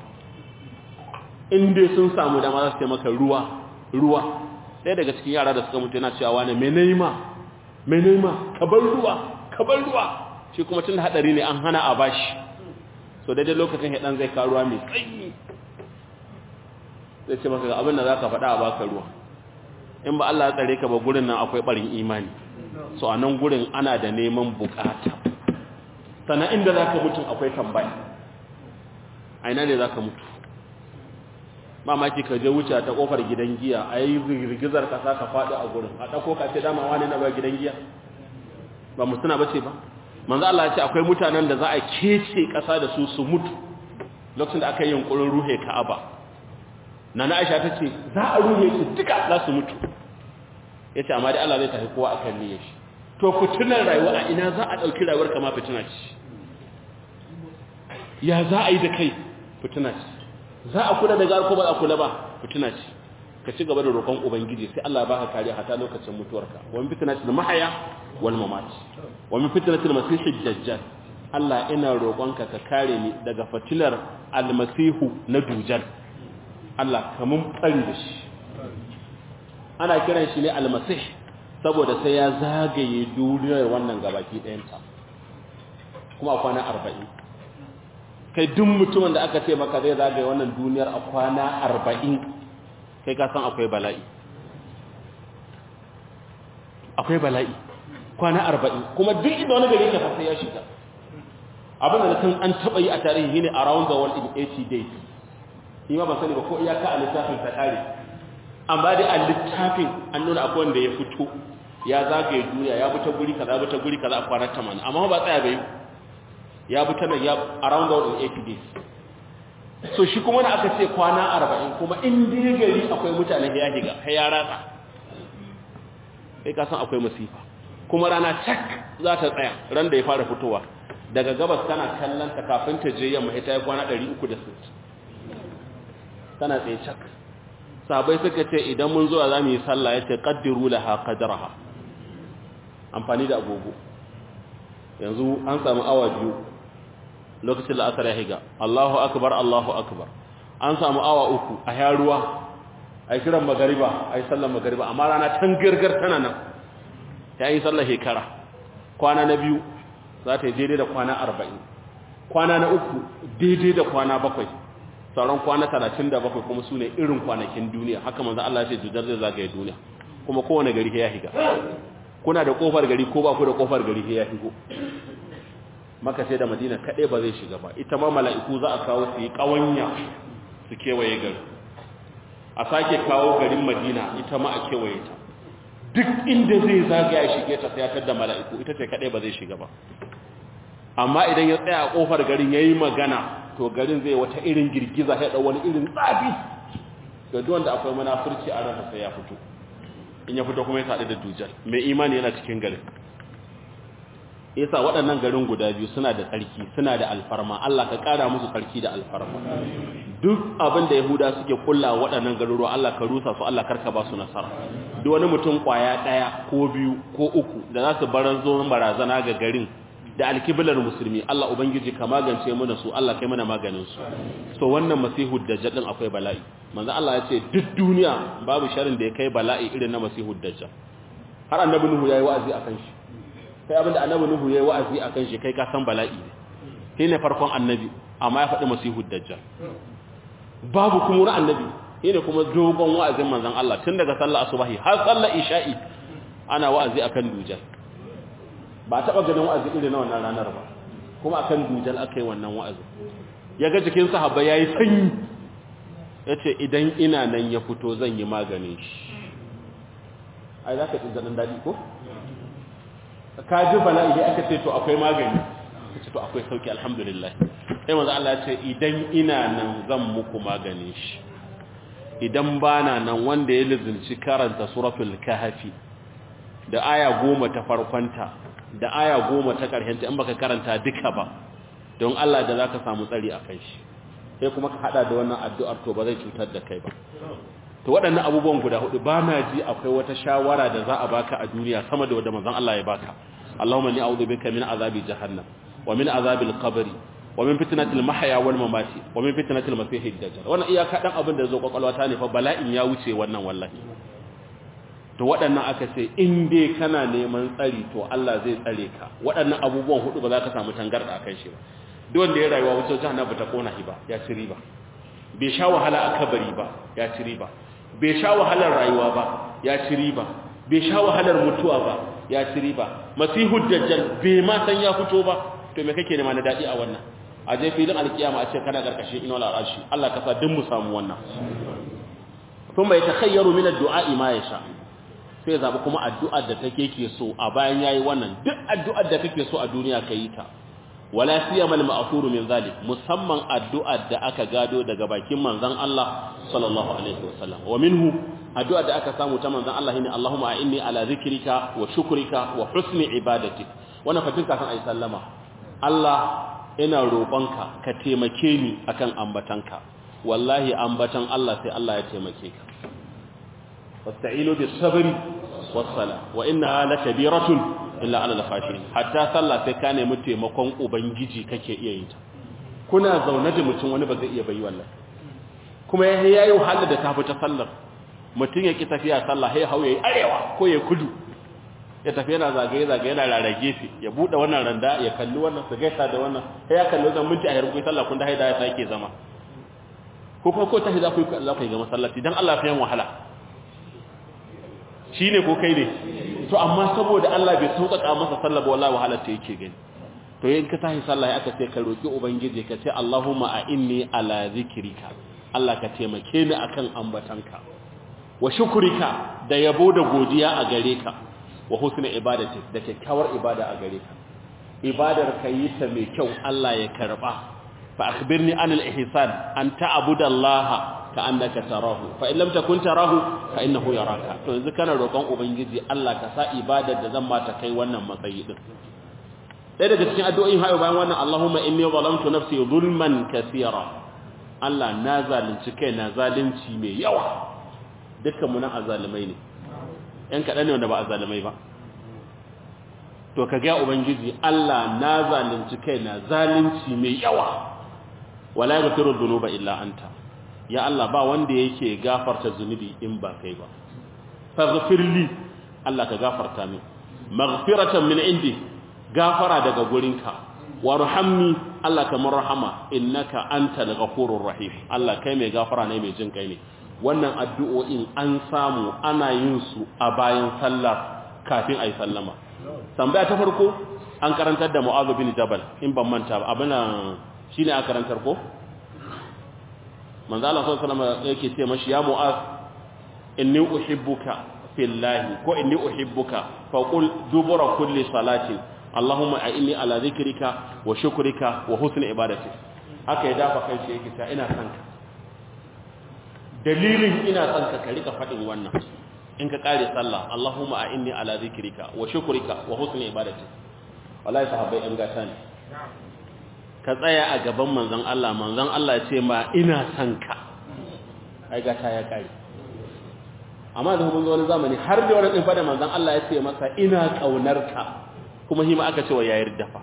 in dai sun samu dama za su ce maka ruwa ruwa ɗaya daga cikin yara da suka mutu yana cewa wani mai naima mai naima kabar ruwa kabar ruwa shi kuma tun haɗari ne an hana a bashi so daidai lokacin haɗan zai karuwa mai tsayi zai ce maka ga abin da za ka faɗa a baka ruwa in ba Allah ya tsare ka ba gurin nan akwai ɓarin imani so a nan gurin ana da neman bukata sannan inda za ka mutum akwai tambaya a ina ne za ka mutu mamaki ka je wuce ta kofar gidan giya a yi girgizar kasa ka faɗi a gurin a ɗauko ka ce dama wani na ba gidan giya ba mu suna bace ba manzo Allah ya ce akwai mutanen da za a kece ƙasa da su su mutu lokacin da aka yi yunkurin ruhe Ka'aba nana Aisha ta ce za a ruhe su duka za su mutu yace amma dai Allah zai tafi kowa akan niyyar shi to fitinar rayuwa a ina za a ɗauki rayuwar kama fitina ce ya za a yi da kai fitina ce za a kula da gar ko ba a kula ba fitina ce ka ci gaba da roƙon ubangiji sai Allah baka kariya hata lokacin mutuwarka wa min fitnatil mahya wal mamat wa min fitnatil masih dajjal Allah ina roƙonka ka kare ni daga fitilar almasihu na dujal Allah kamun tsari da shi ana kiran shi ne almasih saboda sai ya zagaye duniyar wannan gabaki ɗayanta kuma a kwana arba'in kai duk mutumin da aka ce maka zai zagaye wannan duniyar a kwana arba'in kai ka san akwai bala'i akwai bala'i kwana arba'in kuma duk inda wani gari ka sai ya shiga abin da kan an taɓa yi a tarihi ne around the world in 80 days ni ma ban sani ba ko iyaka a littafin ta ƙare amma dai a littafin an nuna akwai wanda ya fito ya zagaye duniya ya buta guri kaza buta guri kaza a kwana 80 amma ba tsaya bai ya buta nan ya around the world in 80 days so shi kuma da aka ce kwana 40 kuma in dai gari akwai mutane ya higa ya ratsa kai ka san akwai masifa kuma rana cak za ta tsaya ran da ya fara fitowa daga gabas kana kallon ta kafin ta je yamma ita ya kwana 360 tana tsaye cak sabai suka ce idan mun zuwa za mu yi sallah ya ce ƙaddiru laha ƙadaraha amfani da agogo yanzu an samu awa biyu lokacin la'asar ya higa Allahu akbar Allahu akbar an samu awa uku a yaruwa a yi kiran magariba a yi sallar magariba amma rana tan girgar tana nan ta yi sallar shekara kwana na biyu za ta yi daidai da kwana arba'in kwana na uku daidai da kwana bakwai sauran kwana talatin da bakwai kuma su ne irin kwanakin duniya haka manzan Allah ce jujar zai zagaye duniya kuma kowane gari ya higa kuna da kofar gari ko ba ku da kofar gari ya higo maka sai da madina kaɗai ba zai shiga ba ita ma mala'iku za a kawo su yi ƙawanya su kewaye gari a sake kawo garin madina ita ma a kewaye ta duk inda zai zagaya shige ta sayatar da mala'iku ita ce kaɗai ba zai shiga ba amma idan ya tsaya a kofar garin ya yi magana to garin zai wata irin girgiza ya wani irin tsafi ga duwanda akwai munafurci a ransa sai ya fito in ya fito kuma ya saɗu da dujal mai imani yana cikin garin yasa waɗannan garin guda biyu suna da tsarki suna da alfarma Allah ka ƙara musu tsarki da alfarma duk abin da yahuda suke kulla waɗannan garuruwa Allah ka rusa su Allah karka ba su nasara duk wani mutum kwaya ɗaya ko biyu ko uku da za su baran zo barazana ga garin da alkiblar musulmi Allah ubangiji ka magance mana su Allah kai mana maganin su so wannan masihu dajjal din akwai bala'i manzo Allah ya ce duk duniya babu sharin da ya kai bala'i irin na masihu dajjal har annabi nuhu yayi wa'azi akan shi kai abinda annabi nuhu yayi wa'azi akan shi kai ka san bala'i ne shi ne farkon annabi amma ya faɗi masihu dajjal babu kuma wani annabi shi ne kuma dogon wa'azin manzon Allah tun daga sallar asubahi har sallar isha'i ana wa'azi akan dujal ba taɓa ganin wa'azi irin na wannan ranar ba kuma akan dujal aka yi wannan wa'azi ya ga jikin sahaba ya yi sanyi ya ce idan ina nan ya fito zan yi maganin shi ai za ka ɗin zaɗin daɗi ko? ka ji bala'i aka ce to akwai magani ka ce to akwai sauki alhamdulillah sai maza Allah ce idan ina nan zan muku maganin shi idan bana nan wanda ya lizinci karanta suratul kahfi da aya goma ta farkonta da aya goma ta ƙarshenta in baka karanta duka ba don Allah da za ka samu tsari a kai shi sai kuma ka hada da wannan addu'ar to ba zai cutar da kai ba to waɗannan abubuwan guda hudu ba na ji akwai wata shawara da za a baka a duniya sama da wadda manzon Allah ya baka Allahumma ni a'udhu bika min azabi jahannam wa min azabil qabr wa min fitnatil mahya wal mamati wa min fitnatil masiihid dajjal wannan iyaka dan abin da zo kwakwalwa ta ne fa bala'in ya wuce wannan wallahi to waɗannan aka ce in dai kana neman tsari to Allah zai tsare ka waɗannan abubuwan hudu ba za ka samu tangarda akan shi ba duk wanda ya rayuwa wucin jahannam ba ta kona shi ba ya ci riba bai sha wahala a kabari ba ya ci riba bai sha wahalar rayuwa ba ya ci riba bai sha wahalar mutuwa ba ya ci riba masihu dajjal bai ma san ya fito ba to me kake nema na dadi a wannan a je filin alkiyama a ce kana karkashin inwal arshi Allah ka sa duk mu samu wannan kuma ya takhayyaru min ad-du'a ma yasha sai zabi kuma addu'ar da take ke so a bayan yayi wannan duk addu'ar da kake so a duniya ka yi ta wala siyama al-ma'thuru min zalik musamman addu'ar da aka gado daga bakin manzon Allah sallallahu alaihi wasallam wa minhu addu'ar da aka samu ta manzon Allah shine Allahumma inni ala zikrika wa shukrika wa husni ibadatik wannan fatin kafin ayi sallama Allah ina roƙonka ka taimake ni akan ambatanka wallahi ambatan Allah sai Allah ya taimake ka wasta'inu bis sabri was sala wa innaha lakabiratun illa ala al-khashirin hatta sallah sai ka nemi taimakon ubangiji kake iya yin ta kuna zaune da mutum wani ba zai iya bayi wallahi kuma ya yayi wahala da tafi ta sallar mutum ya ki tafiya sallah sai hauye arewa ko ya kudu ya tafi yana zagaye zagaye yana rarrage shi ya bude wannan randa ya kalli wannan su gaisa da wannan sai ya kalli wannan minti a yarku sallah kun da haida ya sake zama ko kuma ko tahi za ku yi Allah ku yi ga masallaci dan Allah fa yan wahala shine ko kai ne to amma saboda Allah bai sauƙaƙa masa sallah ba wallahi wahala ta yake gani to yin ka tahi sallah ya aka ce ka roki ubangiji ka ce Allahumma a inni ala zikrika Allah ka taimake ni akan ambatanka wa shukrika da yabo da godiya a gare ka wa husna ibadati da kyakkyawar ibada a gare ka ibadar ka yi ta mai kyau Allah ya karba fa akhbirni anil ihsan an ta'budu Allah ka annaka tarahu fa in lam takun tarahu fa innahu yaraka to yanzu kana roƙon ubangiji Allah ka sa ibadar da zan mata kai wannan matsayi din ɗaya daga cikin addu'o'in hayo bayan wannan Allahumma inni zalamtu nafsi zulman kaseera Allah na zalunci kai na zalunci mai yawa dukkan mu nan azalimai ne ‘yan kaɗan ne wanda ba a zalimai ba to ka gaya ubangiji Allah na zalunci kai na zalunci mai yawa wala ya firu zunuba illa anta ya Allah ba wanda yake gafarta zunubi in ba kai ba faghfirli Allah ka gafarta min maghfiratan min indi gafara daga gurinka warhamni Allah kamar rahama innaka antal ghafurur rahim Allah kai mai gafara ne mai jin kai ne wannan addu'o'in an samu ana yin su a bayan sallar kafin a yi sallama. Tambaya ta farko, an karantar da Mu'azu bin Jabal, in ban manta ba, abin shi ne a karantar ko? Manzo Allah sau salama yake ce mashi, ya Mu'az, inni uhibbuka fillahi, ko inni uhibbuka, faƙul dubura kulli salatin, Allahumma a inni ala zikirika wa shukurika wa husni ibadati. Haka ya dafa kan shi yake ta ina kanka. dalilin ina son ka rika faɗin wannan in ka ƙare sallah Allahumma a inni ala zikrika wa shukrika wa husni ibadati wallahi sahabbai an gata ne ka tsaya a gaban manzon Allah manzon Allah ya ce ma ina son ka ai gata ya ƙare amma da mun zo wani zamani har da wani din fada manzon Allah ya ce masa ina kaunar ka kuma hima aka ce wa yayar dafa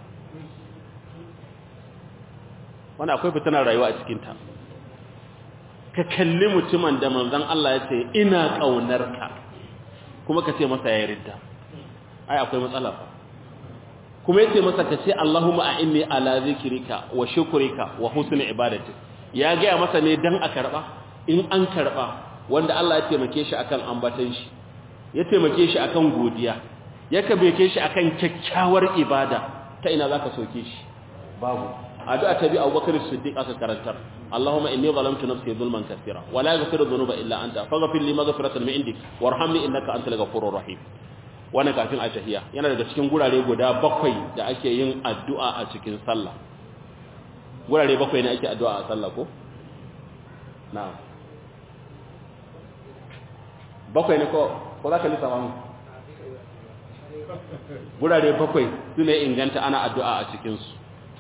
wannan akwai fitinar rayuwa a cikin ta ka kalli mutumin da manzon Allah ya ce ina kaunar ka kuma ka ce masa ya ridda ai akwai matsala fa kuma yace masa ka ce Allahumma a'inni ala zikrika wa shukrika wa husni ibadati ya ga masa ne dan a karba in an karba wanda Allah ya taimake shi akan ambatan shi ya taimake shi akan godiya ya kabeke shi akan kyakkyawar ibada ta ina zaka soke shi babu addu'a ta bi Abubakar Siddiq aka karantar Allahumma inni zalamtu nafsi zulman kaseera wa la yaghfiru dhunuba illa anta faghfir li maghfiratan min indik warhamni innaka antal ghafurur rahim wannan kafin a tahiya yana daga cikin gurare guda bakwai da ake yin addu'a a cikin sallah gurare bakwai ne ake addu'a a sallah ko na'am bakwai ne ko ko zaka lissafa mu gurare bakwai su ne inganta ana addu'a a cikinsu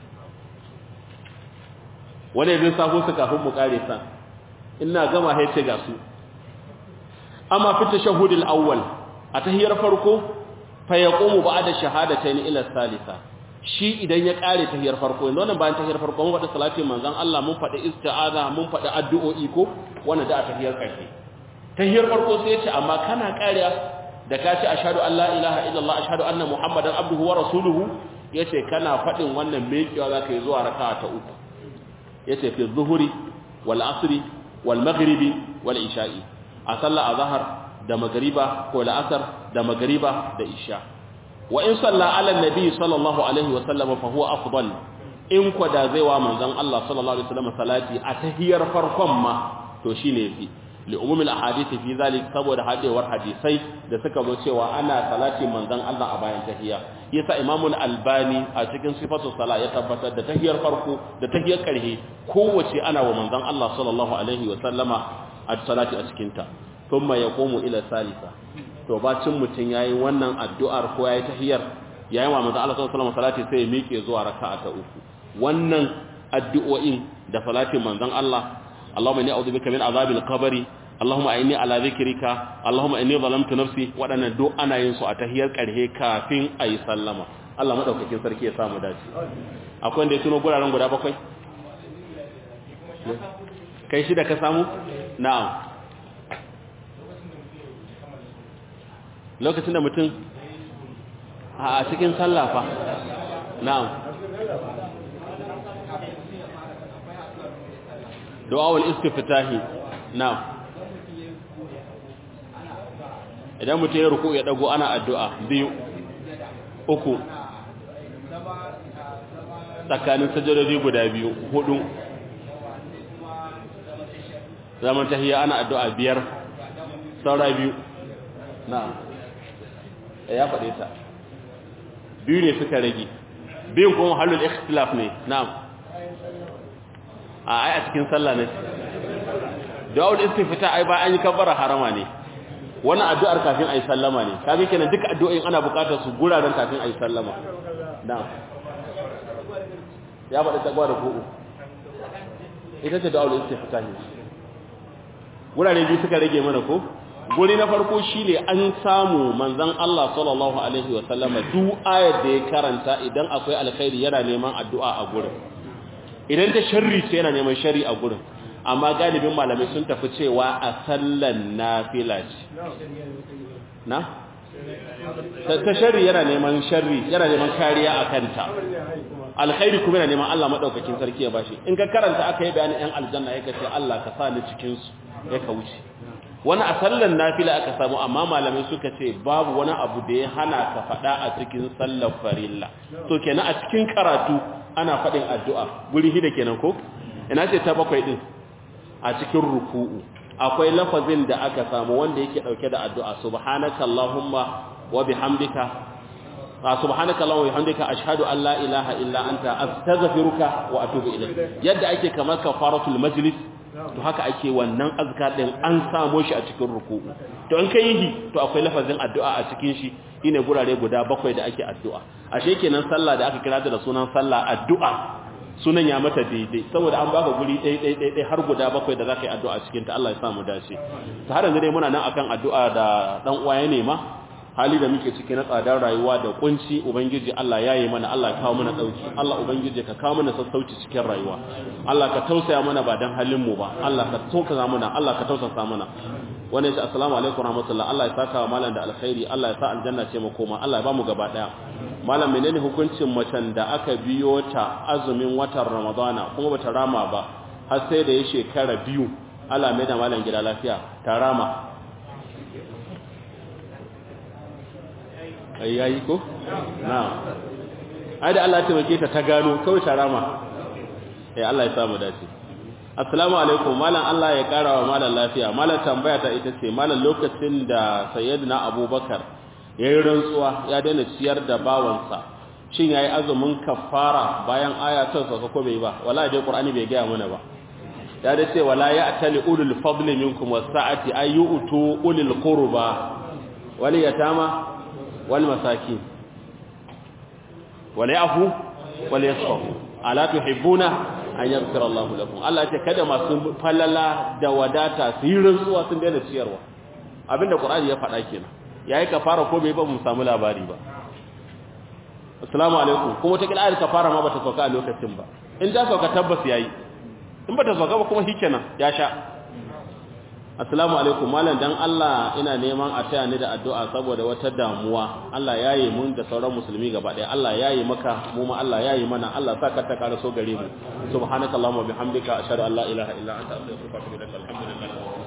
wani zai safo su kafin mu kare sa ina gama haice ga su amma fi tashahhudul awwal a tahiyar farko fa yaqumu ba'da shahadatayn ila salisa shi idan ya kare tahiyar farko yanzu wannan bayan tahiyar farko mun faɗi salati manzon Allah mun faɗi isti'aza mun faɗi addu'o'i ko wannan da a tahiyar ƙarshe tahiyar farko sai ya ce amma kana kariya da ka ce ashhadu an la ilaha illallah ashhadu anna muhammadan abduhu wa rasuluhu yace kana faɗin wannan mekiwa zaka yi zuwa raka'a ta uku yace fi zuhuri wal asri wal maghribi wal isha'i a sallar azhar da magriba ko la'asar da magriba da isha wa in salla ala nabi sallallahu alaihi wa sallam fa huwa afdal in ko da zai wa manzon Allah sallallahu alaihi wasallam salati a tahiyar farkon ma to shine fi li umumil ahadith fi zalik saboda hadewar hadisai da suka zo cewa ana salati manzon Allah a bayan tahiyya yasa imamu albani a cikin sifatu sala ya tabbatar da tahiyar farko da tahiyar karhe kowace ana wa manzon Allah sallallahu alaihi wa sallama a salati a cikin ta thumma yaqumu ila salisa to bacin mutun yayi wannan addu'ar ko yayi tahiyar yayi wa manzon Allah sallallahu alaihi wa salati sai ya miƙe zuwa raka'a ta uku wannan addu'o'in da salatin manzon Allah Allahumma inni a'udhu bika min azabil qabri Allahumma inni ala zikrika Allahumma inni zalamtu nafsi wadannan duk ana yin su a tahiyar karhe kafin ayi sallama Allah madaukakin sarki ya samu dace akwai wanda ya tuno guraren guda bakwai kai shi da ka samu na'am lokacin da mutum a cikin sallah fa na'am du'awul istiftahi na'am idan mutum ya ruku ya dago ana addu'a biyu uku tsakanin sajadodi guda biyu hudu zaman tahiyya ana addu'a biyar saura biyu na'am ya faɗe ta biyu ne suka rage biyun kuma halul ikhtilaf ne na'am a ai a cikin sallah ne da'ul istifta ai ba an yi kabbara harama ne wannan addu'ar kafin ayi sallama ne kaga kenan duka addu'o'in ana buƙatar su guraren kafin ayi sallama na'am ya faɗi tagwa da ku'u ita ce da'ul istifta ne gurare biyu suka rage mana ko guri na farko shine an samu manzon Allah sallallahu alaihi wa sallama duk ayar da ya karanta idan akwai alkhairi yana neman addu'a a gurin idan ta sharri ce yana neman sharri a gurin amma galibin malamai sun tafi cewa a sallan nafila ce na ta sharri yana neman sharri yana neman kariya a kanta alkhairi kuma yana neman Allah madaukakin sarki ya bashi in ka karanta aka yi bayanin yan aljanna yake ce Allah ka sa ni cikin su ya ka wuce wani a sallan nafila aka samu amma malamai suka ce babu wani abu da ya hana ka faɗa a cikin sallar farilla to kenan a cikin karatu ana faɗin addu'a guri hida kenan ko ina ce ta bakwai din a cikin ruku'u akwai lafazin da aka samu wanda yake dauke da addu'a subhanaka allahumma wa bihamdika subhanaka allahumma wa bihamdika ashhadu an la ilaha illa anta astaghfiruka wa atubu ilayk yadda ake kamar kafaratul majlis to haka ake wannan azkar din an samo shi a cikin ruku'u to in kai yi to akwai lafazin addu'a a cikin shi shine gurare guda bakwai da ake addu'a ashe kenan sallah da aka kira da sunan sallah addu'a sunan ya mata daidai saboda an baka guri ɗaya ɗaya ɗaya ɗaya har guda bakwai da zaka yi addu'a cikin ta Allah ya sa mu dace ta har yanzu dai muna nan akan addu'a da dan uwa ya nema hali da muke ciki na tsadar rayuwa da kunci ubangiji Allah ya yi mana Allah ya kawo mana dauki Allah ubangiji ka kawo mana sassauci cikin rayuwa Allah ka tausaya mana ba dan halin mu ba Allah ka tausaya mana Allah ka tausasa mana wannan shi assalamu alaikum warahmatullahi Allah ya saka wa malam da alkhairi Allah ya sa aljanna ce makoma Allah ya ba mu gaba daya malam menene hukuncin macen da aka biyo ta azumin watan ramadana kuma bata rama ba har sai da ya shekara biyu Allah mai da malam gida lafiya ta rama ai yayi ko na'am ai da Allah ya taimake ta ta gano kawai ta rama eh Allah ya samu dace assalamu alaikum malam Allah ya kara wa malam lafiya malam tambaya ta ita ce malam lokacin da sayyidina abubakar yayi rantsuwa ya daina ciyar da bawansa shin yayi azumin kafara bayan aya ta sauka ko bai ba wallahi dai qur'ani bai gaya mana ba ya da ce wala ya'tali ulul fadli minkum was-sa'ati ayyutu ulul qurba wal yatama wal masakin wal yafu wal yasfahu ala tuhibbuna an yaghfira Allahu lakum Allah ya ce kada masu falala da wadata su yi rantsuwa sun daina ciyarwa abinda qur'ani ya faɗa kenan yayi kafara ko bai ba mu samu labari ba assalamu alaikum kuma ta kila ayar kafara ma bata sauka a lokacin ba in ta sauka tabbas yayi in bata sauka ba kuma shikenan ya sha assalamu alaikum malam dan Allah ina neman a taya ni da addu'a saboda wata damuwa Allah yayi mun da sauran musulmi gaba daya Allah yayi maka mu ma Allah yayi mana Allah saka ta karaso gare mu subhanakallahumma bihamdika ashhadu an la ilaha illa anta astaghfiruka wa atubu ilaik alhamdulillah